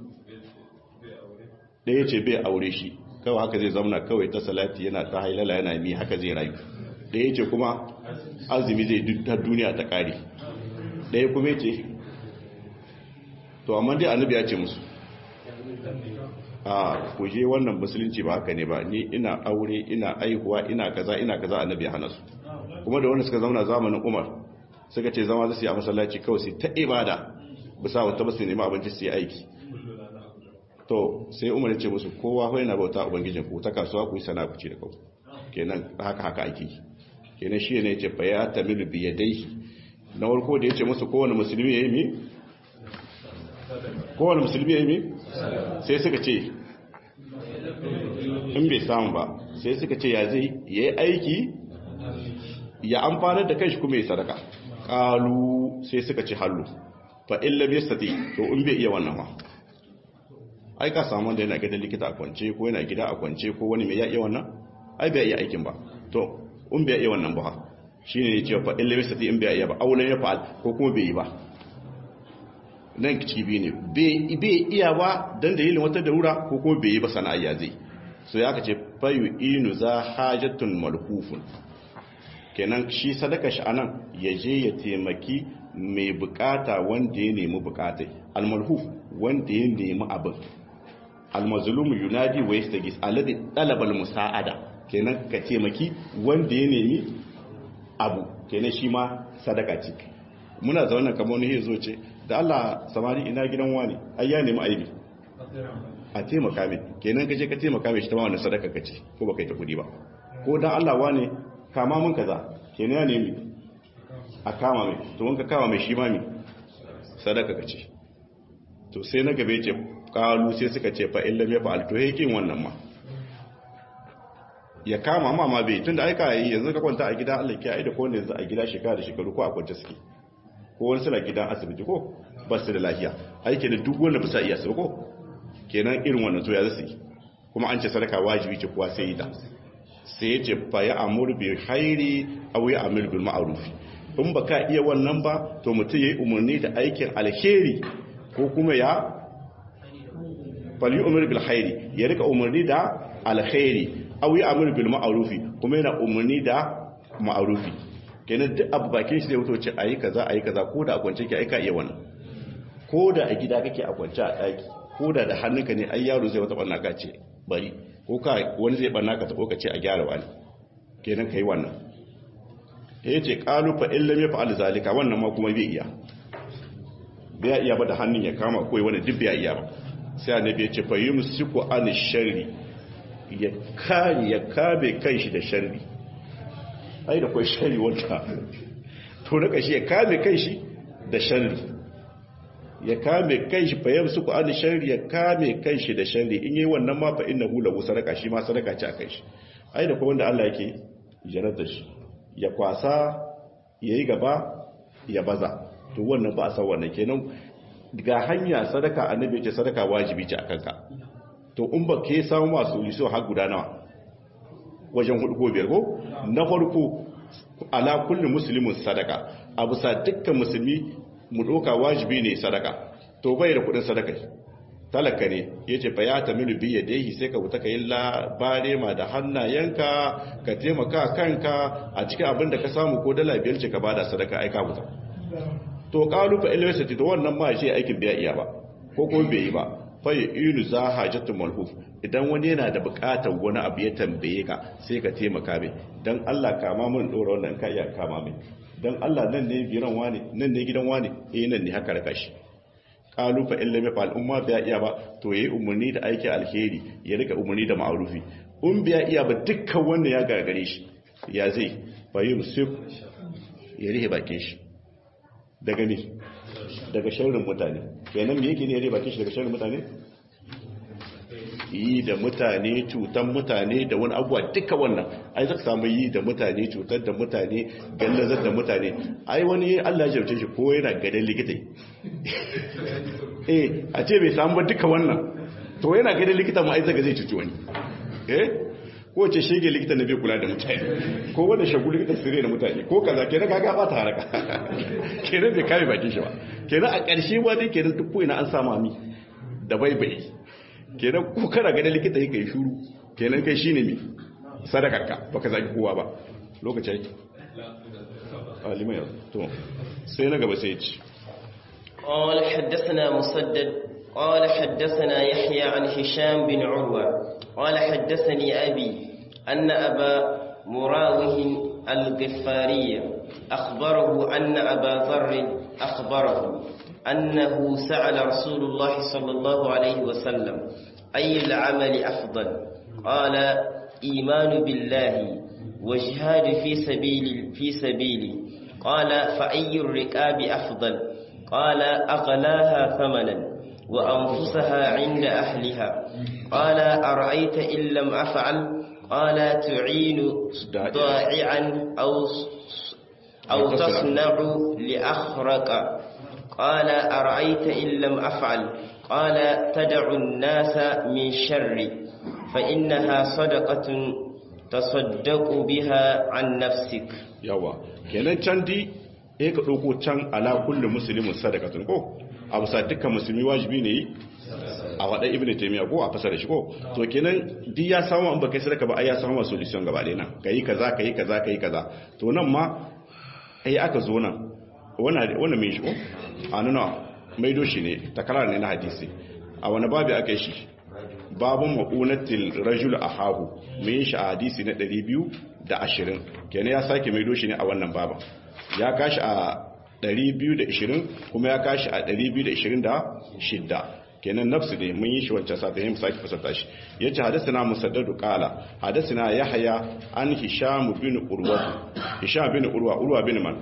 ɗaya ce bai aure shi kawai haka zai zauna kawai ta salati yana ta hailala yana mi haka zai rayu ɗaya ce kuma azumi zai duk duniya ta ƙare ɗaya kuma ce to amma dai annabi ya ce musu a kuje wannan musulunci ba haka ne ba ni ina aure ina aihuwa ina kaza ina kaza annabi ya hana su kuma da wanda suka zauna zamanin umar suka ce zama zasu yi a masallaci kawai sai ta ibada bisa wata basu nema abinci su yi aiki to sai umar ya ce musu kowa fa yana bauta ubangijin ku ta kasuwa ku yi sana ku ci da kau kenan haka haka ake kenan shi ne ya ce fa ya tamilu bi yadayhi na farko da ya ce musu kowane musulmi ya yi mi kowane musulmi ya yi mi sai suka ce in bai samu ba sai suka ce ya zai ya yi aiki ya amfanar da kai shi kuma ya sadaka kalu sai suka ci hallu fa illa bi sati to in bai iya wannan ma ai ka samu da yana gidan likita a kwance ko yana gida a kwance ko wani mai ya iya wannan ai bai iya aikin ba to in bai iya wannan ba shine ne cewa fa illa bi sati in bai iya ba aulan ya fa'al ko kuma bai yi ba nan kici ne bai iya ba dan dalilin wata darura ko kuma bai yi ba sana'a ya zai so ya kace fayu inu za hajatun malhufun kenan shi sadaka shi anan ya je ya taimaki mai bukata wanda ya nemi bukatai almalhuf wanda ya nemi abin almazlumu yunadi wa yastagis alladhi talaba almusaada kenan ka taimaki wanda ya nemi abu kenan shi ma sadaka ce muna zaune kamar wani yazo ce da Allah samari ina gidan wani ai ya nemi aibi a taimaka mai kenan kaje ka taimaka mai shi ta ma wannan sadaka kace ko baka yi ta kudi ba ko dan Allah wane kama mun kaza kenan ya nemi a kama mai to wanka kama mai shi ma mi sadaka kace to sai na gabe ce kalu sai suka ce fa illam ya fa'al to yakin wannan ma ya kama ma ma bai tunda aika yi yanzu ka kwanta a gida Allah ya aida ko ne a gida shekara da shekaru ko a kwance suke ko wani suna gidan asibiti ko ba su da lafiya aiki da duk wanda bisa iya su ko kenan irin wannan to ya zasu kuma an ce sadaka wajibi ce kuwa sai ita sai ya ce fa ya amur bil khairi aw ya amur bil ma'ruf in baka iya wannan ba to mutum yayi umarni da aikin alheri ko kuma ya fal yu'mir bil khairi ya rika umarni da alkhairi aw ya amur bil ma'ruf kuma yana umarni da ma'rufi kenan duk abu bakin shi zai wuto ce ayi kaza ayi kaza ko da a kwance ki aika iya wannan ko da a gida kake a kwance a daki ko da da hannunka ne ai yaro zai wata banna ka ce bari ko ka wani zai banna ka tabo ka ce a gyara wani kenan kai wannan ya yace qalu fa illam yaf'al zalika wannan ma kuma bai iya bai iya ba da hannun ya kama koyi wani duk bai iya ba sai annabi ya ce fa yumsiku an sharri ya kare ya kabe kanshi da sharri ai da kai sharri wanda to na kashi ya kame kanshi da sharri ya kame kanshi fa yamsu ku an sharri ya kame kanshi da sharri in yi wannan ma fa innahu lahu sadaka shi ma sadaka ce a kanshi ai da kuma wanda Allah yake jarar da shi ya kwasa yayi gaba ya baza to wannan ba a san wannan kenan ga hanya sadaka annabi ce sadaka wajibi ce akan ka to in ba ke samu masu liso har guda nawa wajen hudu ko biyar ko na farko ala kulli muslimin sadaka abu sa dukkan musulmi mu doka wajibi ne sadaka to bai da kudin sadaka talaka ne yace fa ya tamilu bi yadihi sai ka wuta kai labare ma da hannayenka ka taimaka kanka a cikin abin da ka samu ko dala biyar ce ka bada sadaka ai ka wuta to qalu fa ilwasati to wannan ma shi aikin biya iya ba ko ko bai yi ba fa yinu za hajatu malhuf idan wani yana da bukatar wani abu ya tambaye ka sai ka taimaka mai dan Allah kama mun dora wannan ka iya kama mai dan Allah nan ne gidan wani nan ne gidan wani eh nan ne haka raka shi qalu fa illa ma fal umma biya iya ba to yayi umarni da aiki alheri ya rika umarni da ma'rufi um biya iya ba dukkan wanda ya gagare shi ya zai fa yusuf ya rihe bakin shi daga ne daga sharrin mutane kenan me yake ne ya rihe bakin shi daga sharrin mutane yi da mutane cutan mutane da wani abuwa duka wannan ai zaka samu yi da mutane cutar da mutane gallazar da mutane ai wani Allah ya jarce shi ko yana gadan likita eh a ce bai samu ba duka wannan to yana gadan likita ma ai zaka zai cuci wani eh ko ce shege likita na bai kula da mutane ko wanda shagu likita sirri da mutane ko kaza kenan kaga ba ta haraka kenan bai kame bakin shi ba kenan a ƙarshe ba dai kenan duk ko ina an samu ami da baibai kenan ko kana ganin likita yake shuru kenan kai shine me sadakarka baka zaki kowa ba lokaci yake alimai to sai na gaba sai ci قال حدثنا مسدد قال حدثنا يحيى عن هشام بن عروة قال حدثني أبي أن أبا مراوه الغفاري أخبره أن أبا ذر أخبره أنه سأل رسول الله صلى الله عليه وسلم أي العمل أفضل قال إيمان بالله وجهاد في سبيل في سبيلي قال فأي الركاب أفضل قال أغلاها ثمنا وأنفسها عند أهلها قال أرأيت إن لم أفعل قال تعين ضائعا أو أو تصنع لأخرق قال أرأيت إن لم أفعل قال تدع الناس من شر فإنها صدقة تصدق بها عن نفسك yawa kenan can di eh ka dauko can ala kulli muslimin sadaqatun ko abu sa dukkan musulmi wajibi ne a wada ibnu taymiya ko a fasara shi ko to kenan di ya samu an baka sadaka ba ai ya samu solution gaba ɗaya nan kai kaza kai kaza kai kaza to nan ma ai aka zo nan wannan wannan mai shi ko a nuna mai doshi ne takarar ne na hadisi a wani babu aka yi shi babun ma'unatil rajul ahahu mai shi a hadisi na 220 kenan ya sake mai doshi ne a wannan baban ya kashi a 220 kuma ya kashi a 226 kenan nafsu ne mun yi shi wancan sata yin sake fasarta shi ya ce hadasina musaddadu kala hadasina ya haya an hisham bin urwatu hisham bin urwa urwa bin man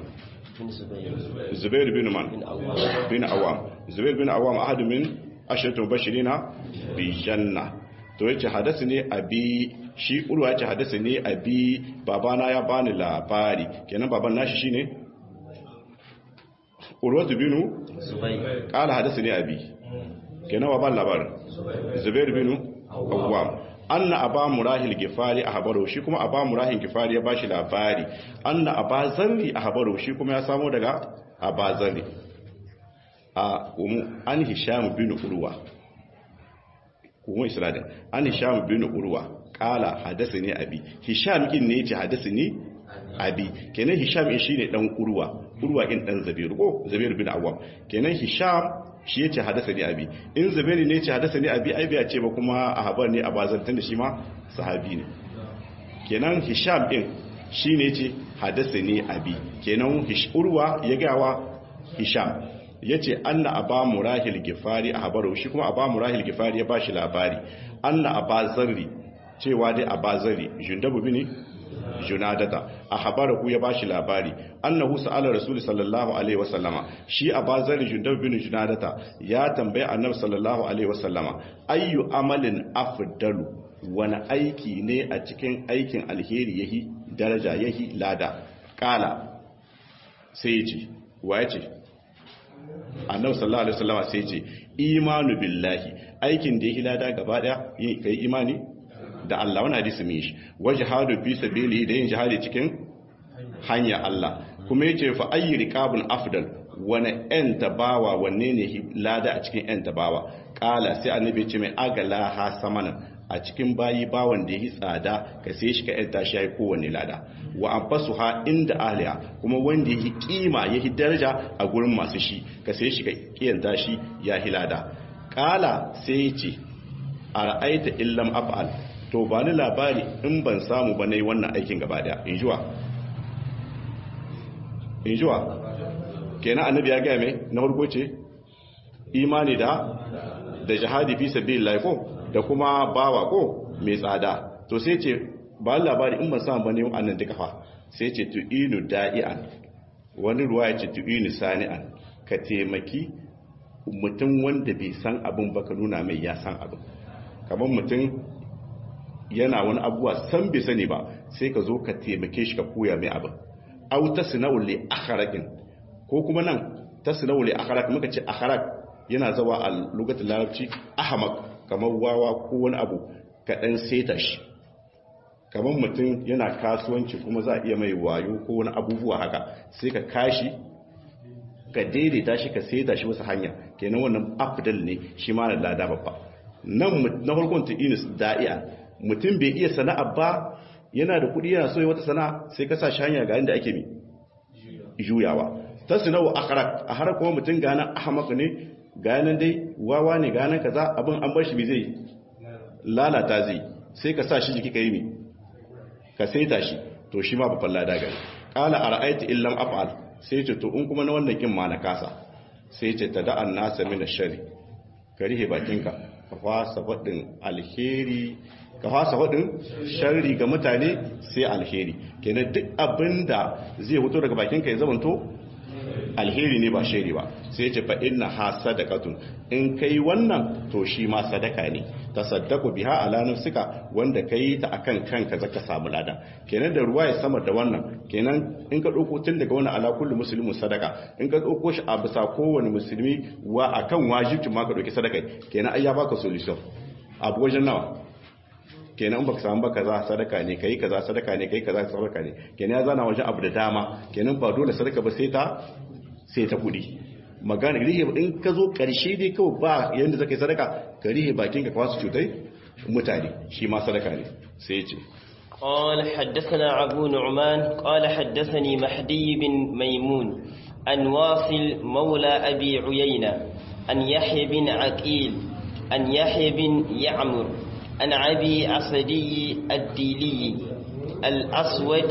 zubair bin man bin awam zubair bin awam ahadu min ashiratu bashirina bi janna to yace hadasi ne abi shi urwa yace hadasi ne abi babana ya bani labari kenan baban nashi shine urwatu binu zubair kala hadasi ne abi kenan baban labarin zubair binu awam anna aba murahil gifari a habaro shi kuma aba murahil gifari ya bashi labari anna aba zarri a habaro shi kuma ya samo daga aba zarri a umu an hisham bin urwa umu isradin an hisham bin urwa kala hadasi abi hisham kin ne yace hadasi abi kenan hisham in shine dan urwa urwa kin dan zabir ko zabir bin awwam kenan hisham shi yace hadasa ni abi in zabiri ne yace hadasa ni abi ai bai ce ba kuma a habar ne a bazantan da shi ma sahabi ne kenan hisham din shine yace hadasa ni abi kenan urwa ya gawa hisham yace anna aba murahil gifari a habaru shi kuma aba murahil gifari ya bashi labari anna aba zarri cewa dai abazari jundabu bini junadata a habarahu ya bashi labari annahu sa'ala rasul sallallahu alaihi wasallama shi abazari jundabu bini junadata ya tambaye annabi sallallahu alaihi wasallama ayyu amalin afdalu wani aiki ne a cikin aikin alheri yahi daraja yahi lada kala sai ya ce wa ya ce annabi sallallahu alaihi wasallama sai ya ce imanu billahi aikin da yahi lada gaba daya kai imani da Allah wani hadisi mai shi wa jihadu fi sabili da yin jihadi cikin hanya Allah kuma yace fa ayyi riqabun afdal wani yan tabawa wanne ne lada a cikin yan tabawa kala sai annabi ce mai agala ha samanan a cikin bayi bawan da yi tsada ka sai shi ka yan tashi yayi kowanne lada wa anfasuha inda ahliha kuma wanda yi kima yi daraja a gurin masu shi ka sai shi ka kiyan tashi ya hilada kala sai yace ara'aita illam af'al to ba ni labari in ban samu ba na yi wannan aikin gaba daya in jiwa in jiwa kenan annabi ya gaya mai na farko ce imani da da jihadi fi sabi laifo da kuma bawa ko mai tsada to sai ce ba labari in ban samu ba ne yi annan duka fa sai ce tu'inu da'i'an wani ruwa ya ce tu'inu sani'an ka taimaki mutum wanda bai san abin ba ka nuna mai ya san abin kamar mutum yana wani abuwa san bai sani ba sai ka zo ka taimake shi ka koya mai abin au ta sinawul li akharaqin ko kuma nan ta sinawul li akharaq muka ce akharaq yana zawa a lokacin larabci ahmaq kamar wawa ko wani abu ka dan seta shi kamar mutum yana kasuwanci kuma za a iya mai wayo ko wani abubuwa haka sai ka kashi ka daidaita shi ka seta shi wasu hanya kenan wannan afdal ne shi ma da lada babba nan na farkon ta inis da'i'a mutum bai iya sana'a ba yana da kudi yana so wata sana'a sai ka sa shi hanya ga inda ake mi juyawa ta sinawa akharak a har kuma mutum gana ahmaq ne ganan dai wawa ne ganan kaza abin an bar shi bai zai lalata zai sai ka sa shi jiki kai mi ka saita shi to shi ma babban lada gari qala ara'aita illam af'al sai ce to in kuma na wannan kin ma na kasa sai ce tada'an nasa min ash-shari karihe bakinka ka fasa faɗin alheri ka fasa faɗin sharri ga mutane sai alheri kenan duk abinda zai fito daga bakinka ya zamanto alheri ne ba shari ba sai ce fa inna ha sadaqatun in kai wannan to shi ma sadaka ne tasaddaqu biha ala nafsika wanda kai ta akan kanka zaka samu lada kenan da ruwa ya sama da wannan kenan in ka dauko tun daga wannan ala kullu muslimin sadaka in ka dauko shi a bisa kowane musulmi wa akan wajibi ma ka dauki sadaka kenan ai ya baka solution abu wajen nawa kenan baka samu ba kaza sadaka ne kai kaza sadaka ne kai kaza sadaka ne kenan ya zana wajen abu da dama kenan ba dole sadaka ba sai ta sai ta kudi magana rihe in ka zo karshe dai kawai ba yanda zaka yi sadaka ka rihe bakin ka kwasu cutai mutane shi ma sadaka ne sai ya ce قال حدثنا أبو نعمان قال حدثني مهدي بن ميمون عن واصل مولى أبي عيينة عن يحيى بن عقيل عن يحيى بن يعمر عن أبي عصدي الديلي الأسود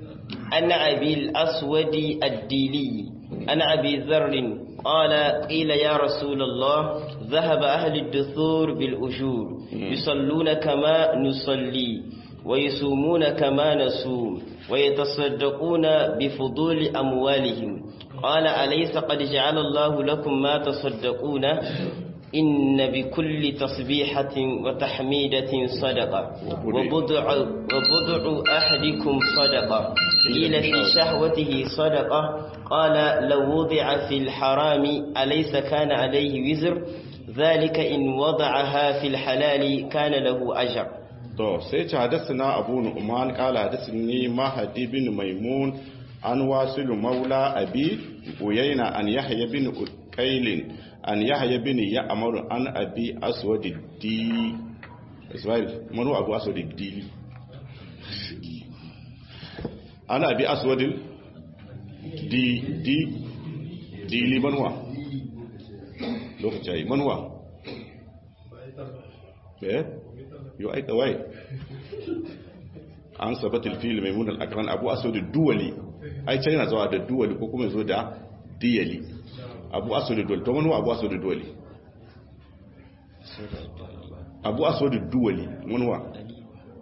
عن أبي الأسود الديلي عن أبي ذر قال قيل يا رسول الله ذهب أهل الدثور بالأجور يصلون كما نصلي ويصومون كما نصوم ويتصدقون بفضول أموالهم قال أليس قد جعل الله لكم ما تصدقون إن بكل تصبيحة وتحميدة صدقة وبضع, وبضع أحدكم صدقة قيل في شهوته صدقة قال لو وضع في الحرام أليس كان عليه وزر ذلك إن وضعها في الحلال كان له أجر to sai ci hadasina abu nu'man kala hadasini mahadi bin maimun an wasilu maula abi uyayna an yahya bin ukailin an yahya bin ya'mar an abi aswad di ismail manu abu aswad di an abi aswad di di dili manwa lokaci manwa eh yo ai kawai an sabatul fil maimun al-akran abu aswad duwali ai can yana zuwa da duwali ko kuma zo da diyali abu aswad duwali to manwa abu aswad duwali abu aswad duwali manwa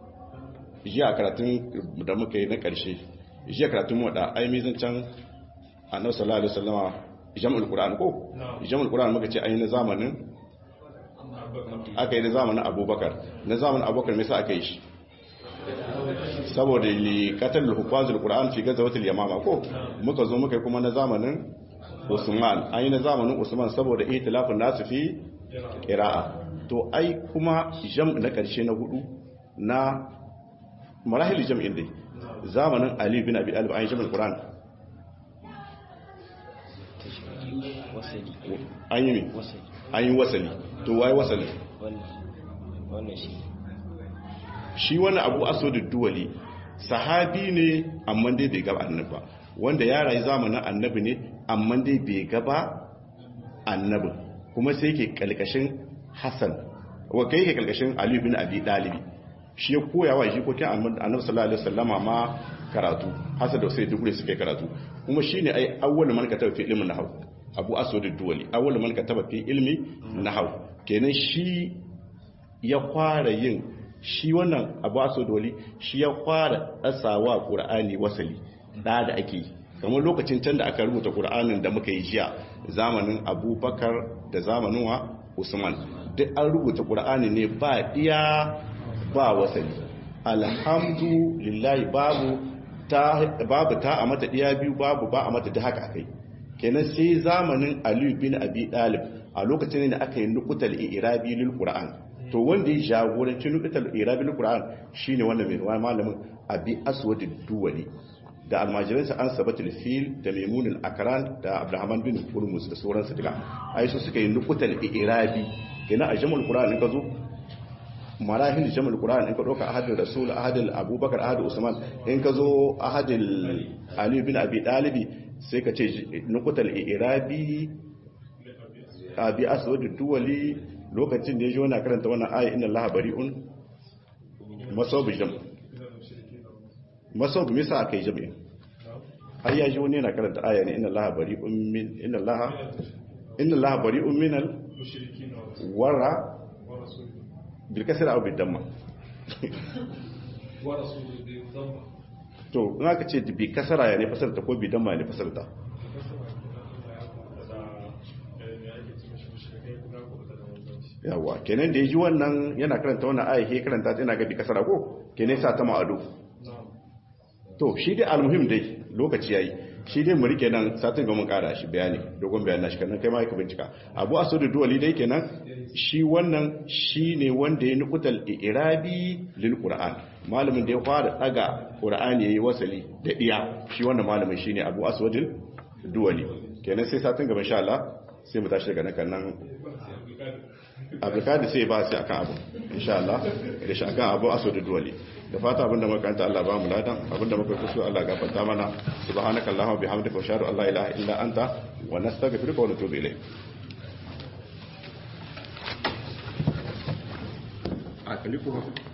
jiya karatun da muka yi na ƙarshe jiya karatun mu da ai mizan can annabi sallallahu alaihi wasallama jam'ul qur'an ko jam'ul qur'an muka ce ai na zamanin aka yi na zamanin abubakar na zamanin abubakar me yasa aka yi shi saboda li qatal hufazul qur'an fi gazawatil yamama ko muka zo muka yi kuma na zamanin usman ai na zamanin usman saboda ihtilafun nasu fi qira'a to ai kuma jam na karshe na hudu na marahil jam'in dai zamanin ali bin abi talib ai jam'ul qur'an an yi mi an yi wasali to wai wasali wannan shi shi wani abu asodin duwali sahabi ne amma dai bai gaba annabi ba wanda ya rayu zamanin annabi ne amma dai bai gaba annabi kuma sai ke kalkashin hassan wa kai ke kalkashin ali bin abi dalibi shi ya koya wa jikokin annabi sallallahu alaihi wasallama ma karatu hassan da sai dugure suke karatu kuma shine ai awwal man kataba fi ilmin nahw abu asodin duwali awwal man kataba fi ilmi nahw kenan shi ya fara yin shi wannan abu aso doli shi ya fara ɗasawa ƙura'ani wasali ɗa da ake yi kamar lokacin can da aka rubuta ƙura'anin da muka yi jiya zamanin abubakar da zamanin wa usman duk an rubuta ƙura'ani ne ba ɗiya ba wasali alhamdulillahi babu ta babu ta a mata ɗiya biyu babu ba a mata da haka kai kenan sai zamanin aliyu bin abi ɗalib a lokacin da aka yi nukutal irabi lil qur'an to wanda ya jagoranci nukutar irabin Qur'an shine wannan mai malamin abi aswad duwali da almajiransa an sabatul fil da maimunul akran da abdurrahman bin hurmus da sauransu duka ai su suka yi nukutar irabi ina a jamul Qur'an in ka zo marahil jamul Qur'an in ka doka ahadul rasul ahadul abubakar ahadul usman in ka zo ahadul ali bin abi dalibi sai ka ce nukutar irabi abi aswad duwali lokacin da ya ji wani karanta wannan aya inna allaha bari'un masobu jam masobu misa aka yi jami'in ai ya ji wani yana karanta aya ne inna allaha bari'un min inna allaha inna allaha bari'un min al wara bil kasra aw bil damma to in aka ce bi kasara ya ne fasarta ko bi damma ne fasarta yawa kenan da ya ji wannan yana karanta wannan aya ke karanta yana gabi kasara ko kenan sa ta ma'adu to shi dai almuhim dai lokaci yayi shi dai mu rike nan satin ga mun kara shi bayani dogon bayani shi kan kai ma ka bincika abu asudu duwali dai kenan shi wannan shine wanda ya nukutal irabi lil qur'an malamin da ya fara daga qur'ani yayi wasali da iya shi wannan malamin shine abu aswadul duwali kenan sai satin gaba insha Allah sai mu tashi daga nan nan abdulkadir sai ba sai akan abu insha Allah da shi akan abu aso da duwali da fata abinda muka kanta Allah ba mu ladan abinda muka kuso Allah gafarta mana subhanakallahumma bihamdika wa shahadu an la ilaha illa anta wa nastaghfiruka wa natubu ilayk a kalifu